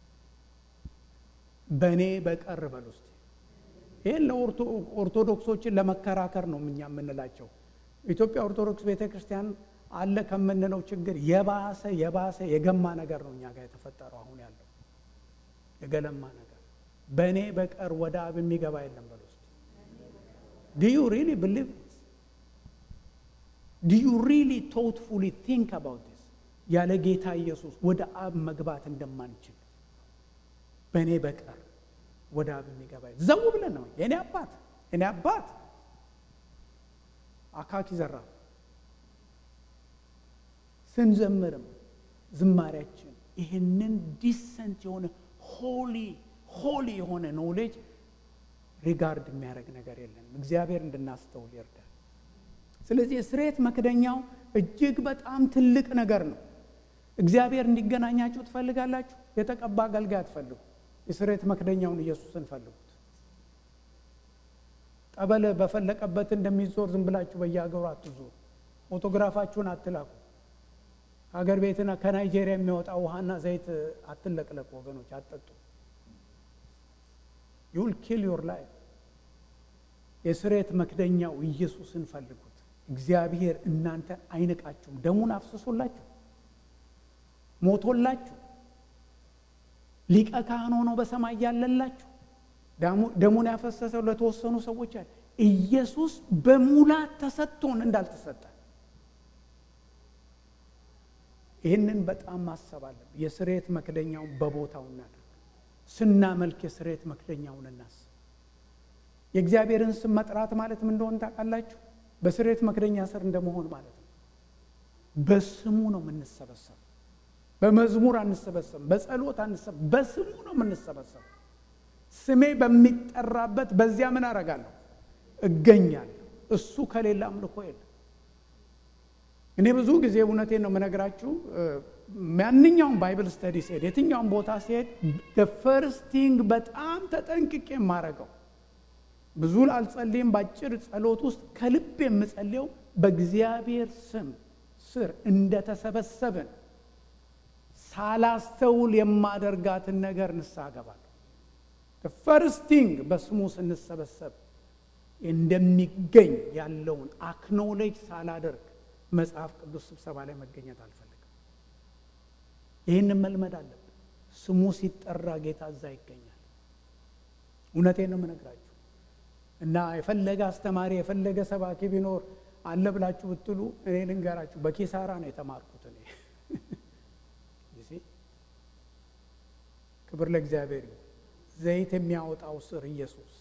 በእኔ በቀር በል ውስጥ ይህን ለኦርቶዶክሶችን ለመከራከር ነው እኛ የምንላቸው። ኢትዮጵያ ኦርቶዶክስ ቤተ ክርስቲያን አለ ከምንለው ችግር የባሰ የባሰ የገማ ነገር ነው እኛ ጋር የተፈጠረው አሁን ያለው የገለማ ነገር። በእኔ በቀር ወደ አብ የሚገባ የለም በል ውስጥ ዱ ዩ ሪሊ ብሊቭ ዱ ዩ ሪሊ ቶትፉሊ ቲንክ አባውት ዲስ ያለ ጌታ ኢየሱስ ወደ አብ መግባት እንደማንችል በእኔ በቀር ወደ አብ የሚገባ ዘው ብለን ነው የእኔ አባት የእኔ አባት አካኪ ዘራ ስንዘምርም ዝማሪያችን ይህንን ዲሰንት የሆነ ሆሊ ሆሊ የሆነ ኖሌጅ ሪጋርድ የሚያደርግ ነገር የለንም። እግዚአብሔር እንድናስተውል ይርዳል። ስለዚህ የስርየት መክደኛው እጅግ በጣም ትልቅ ነገር ነው። እግዚአብሔር እንዲገናኛችሁ ትፈልጋላችሁ? የተቀባ አገልጋይ አትፈልጉ። የስርየት መክደኛውን ኢየሱስን ፈልጉት። ጠበል በፈለቀበት እንደሚዞር ዝም ብላችሁ በየሀገሩ አትዞሩ። ፎቶግራፋችሁን አትላኩ። ከሀገር ቤትና ከናይጄሪያ የሚወጣ ውሃና ዘይት አትለቅለቁ ወገኖች፣ አትጠጡ። ዩል ኪል ዮር ላይፍ። የስርየት መክደኛው ኢየሱስን ፈልጉት። እግዚአብሔር እናንተ አይንቃችሁም። ደሙን አፍስሶላችሁ ሞቶላችሁ ሊቀ ካህን ሆኖ በሰማይ ያለላችሁ ደሙን ያፈሰሰው ለተወሰኑ ሰዎች አለ። ኢየሱስ በሙላት ተሰጥቶን እንዳልተሰጠ ይህንን በጣም ማሰብ አለብን። የስርየት መክደኛውን በቦታው እናደርግ። ስናመልክ የስርየት መክደኛውን እናስብ። የእግዚአብሔርን ስም መጥራት ማለት ምን እንደሆነ ታውቃላችሁ? በስርየት መክደኛ ስር እንደመሆን ማለት ነው። በስሙ ነው የምንሰበሰብ። በመዝሙር አንሰበሰብም፣ በጸሎት አንሰብ፣ በስሙ ነው የምንሰበሰብ። ስሜ በሚጠራበት በዚያ ምን አረጋለሁ? እገኛለሁ። እሱ ከሌለ አምልኮ የለም። እኔ ብዙ ጊዜ እውነቴን ነው የምነግራችሁ። ማንኛውም ባይብል ስተዲ ሲሄድ የትኛውም ቦታ ሲሄድ ፈርስት ቲንግ በጣም ተጠንቅቄ የማረገው ብዙ አልጸልይም። በአጭር ጸሎት ውስጥ ከልብ የምጸልየው በእግዚአብሔር ስም ስር እንደተሰበሰብን ሳላስተውል የማደርጋትን ነገር ንስሐ ገባለሁ። ፈርስት ቲንግ በስሙ ስንሰበሰብ እንደሚገኝ ያለውን አክኖሌጅ ሳላደርግ መጽሐፍ ቅዱስ ስብሰባ ላይ መገኘት አልፈልግም። ይህንን መልመድ አለብን። ስሙ ሲጠራ ጌታ እዛ ይገኛል። እውነቴን ነው የምነግራችሁ እና የፈለገ አስተማሪ የፈለገ ሰባኪ ቢኖር አለ ብላችሁ ብትሉ እኔ ልንገራችሁ፣ በኪሳራ ነው የተማርኩት እኔ ክብር ለእግዚአብሔር ይሁን። ዘይት የሚያወጣው ስር ኢየሱስ፣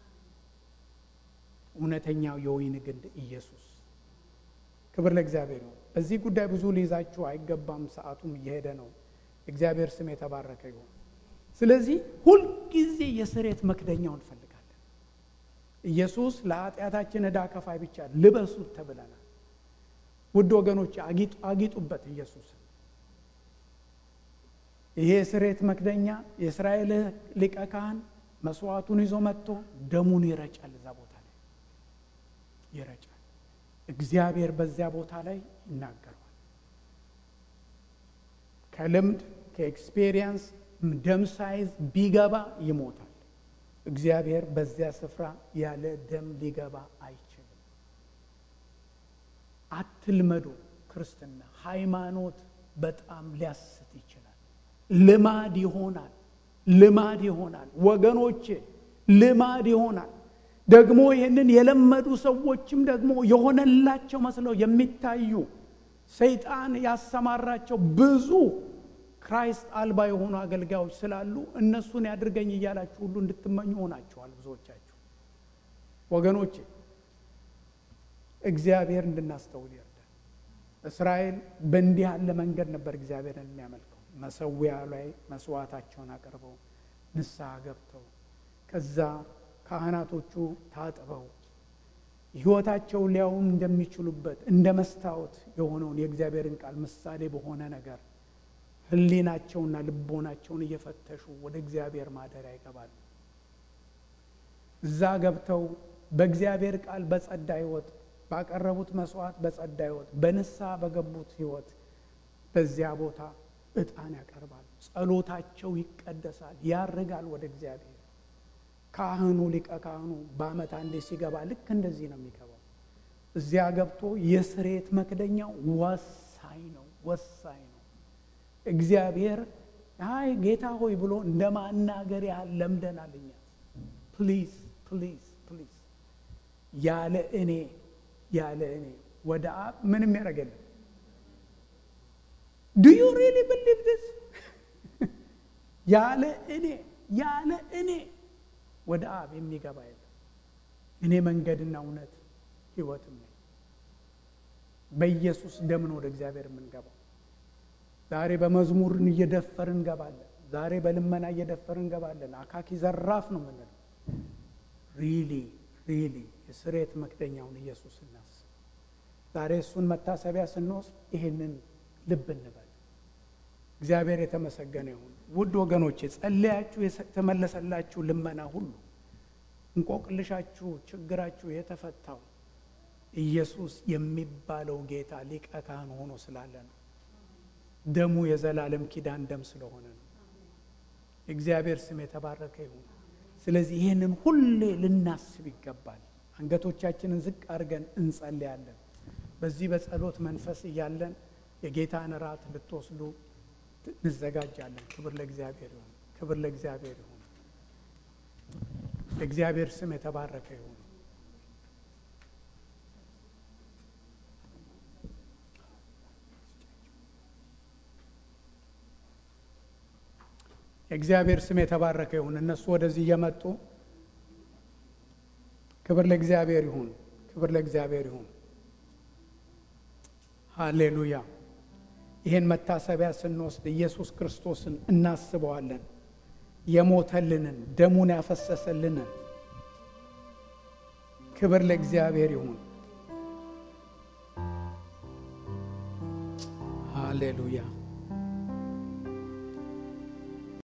እውነተኛው የወይን ግንድ ኢየሱስ። ክብር ለእግዚአብሔር ይሁን። በዚህ ጉዳይ ብዙ ሊይዛችሁ አይገባም፣ ሰዓቱም እየሄደ ነው። እግዚአብሔር ስም የተባረከ ይሁን። ስለዚህ ሁልጊዜ የስርየት መክደኛው እንፈልጋለን። ኢየሱስ ለኃጢአታችን ዕዳ ከፋይ ብቻ ልበሱት ተብለናል። ውድ ወገኖች አጊጡበት ኢየሱስ ይሄ የስርየት መክደኛ የእስራኤል ሊቀ ካህን መስዋዕቱን ይዞ መጥቶ ደሙን ይረጫል። እዛ ቦታ ላይ ይረጫል። እግዚአብሔር በዚያ ቦታ ላይ ይናገረዋል። ከልምድ ከኤክስፔሪየንስ ደም ሳይዝ ቢገባ ይሞታል። እግዚአብሔር በዚያ ስፍራ ያለ ደም ሊገባ አይችልም። አትልመዱ። ክርስትና ሃይማኖት በጣም ሊያስት ይችላል። ልማድ ይሆናል። ልማድ ይሆናል ወገኖቼ፣ ልማድ ይሆናል። ደግሞ ይህንን የለመዱ ሰዎችም ደግሞ የሆነላቸው መስለው የሚታዩ ሰይጣን ያሰማራቸው ብዙ ክራይስት አልባ የሆኑ አገልጋዮች ስላሉ እነሱን ያድርገኝ እያላችሁ ሁሉ እንድትመኙ ሆናችኋል ብዙዎቻችሁ። ወገኖቼ እግዚአብሔር እንድናስተውል ይርዳል። እስራኤል በእንዲህ ያለ መንገድ ነበር እግዚአብሔርን የሚያመልከው። መሰዊያ ላይ መስዋዕታቸውን አቅርበው ንስሐ ገብተው ከዛ ካህናቶቹ ታጥበው ሕይወታቸውን ሊያዩም እንደሚችሉበት እንደ መስታወት የሆነውን የእግዚአብሔርን ቃል ምሳሌ በሆነ ነገር ሕሊናቸውና ልቦናቸውን እየፈተሹ ወደ እግዚአብሔር ማደሪያ ይገባሉ። እዛ ገብተው በእግዚአብሔር ቃል በጸዳ ሕይወት ባቀረቡት መስዋዕት በጸዳ ሕይወት በንስሐ በገቡት ሕይወት በዚያ ቦታ ዕጣን ያቀርባሉ። ጸሎታቸው ይቀደሳል፣ ያርጋል ወደ እግዚአብሔር። ካህኑ ሊቀ ካህኑ በዓመት አንዴ ሲገባ ልክ እንደዚህ ነው የሚገባው። እዚያ ገብቶ የስርየት መክደኛው ወሳኝ ነው፣ ወሳኝ ነው። እግዚአብሔር አይ ጌታ ሆይ ብሎ እንደ ማናገር ያህል ለምደናል እኛ። ፕሊዝ ፕሊዝ ፕሊዝ ያለ እኔ ያለ እኔ ወደ አብ ምንም ያደረገልን ዱ ዩ ሪሊ ብሊቭ ዲስ ያለ እኔ ያለ እኔ ወደ አብ የሚገባ የለም። እኔ መንገድና እውነት ሕይወትም ነኝ። በኢየሱስ ደም ነው ወደ እግዚአብሔር የምንገባው። ዛሬ በመዝሙር እየደፈር እንገባለን። ዛሬ በልመና እየደፈር እንገባለን። አካኪ ዘራፍ ነው የምንለው። ሪሊ ሪሊ የስሬት መክደኛውን ኢየሱስ እናስብ። ዛሬ እሱን መታሰቢያ ስንወስድ ይህንን ልብ እንበል። እግዚአብሔር የተመሰገነ ይሁን። ውድ ወገኖቼ ጸለያችሁ የተመለሰላችሁ ልመና ሁሉ እንቆቅልሻችሁ፣ ችግራችሁ የተፈታው ኢየሱስ የሚባለው ጌታ ሊቀ ካህን ሆኖ ስላለ ነው። ደሙ የዘላለም ኪዳን ደም ስለሆነ ነው። እግዚአብሔር ስም የተባረከ ይሁን። ስለዚህ ይህንን ሁሌ ልናስብ ይገባል። አንገቶቻችንን ዝቅ አድርገን እንጸልያለን። በዚህ በጸሎት መንፈስ እያለን የጌታን እራት ልትወስዱ እንዘጋጃለን። ክብር ለእግዚአብሔር ይሁን። ክብር ለእግዚአብሔር ይሁን። የእግዚአብሔር ስም የተባረከ ይሁን። የእግዚአብሔር ስም የተባረከ ይሁን። እነሱ ወደዚህ እየመጡ ክብር ለእግዚአብሔር ይሁን። ክብር ለእግዚአብሔር ይሁን። ሃሌሉያ። ይህን መታሰቢያ ስንወስድ ኢየሱስ ክርስቶስን እናስበዋለን። የሞተልንን ደሙን ያፈሰሰልንን ክብር ለእግዚአብሔር ይሁን። ሃሌሉያ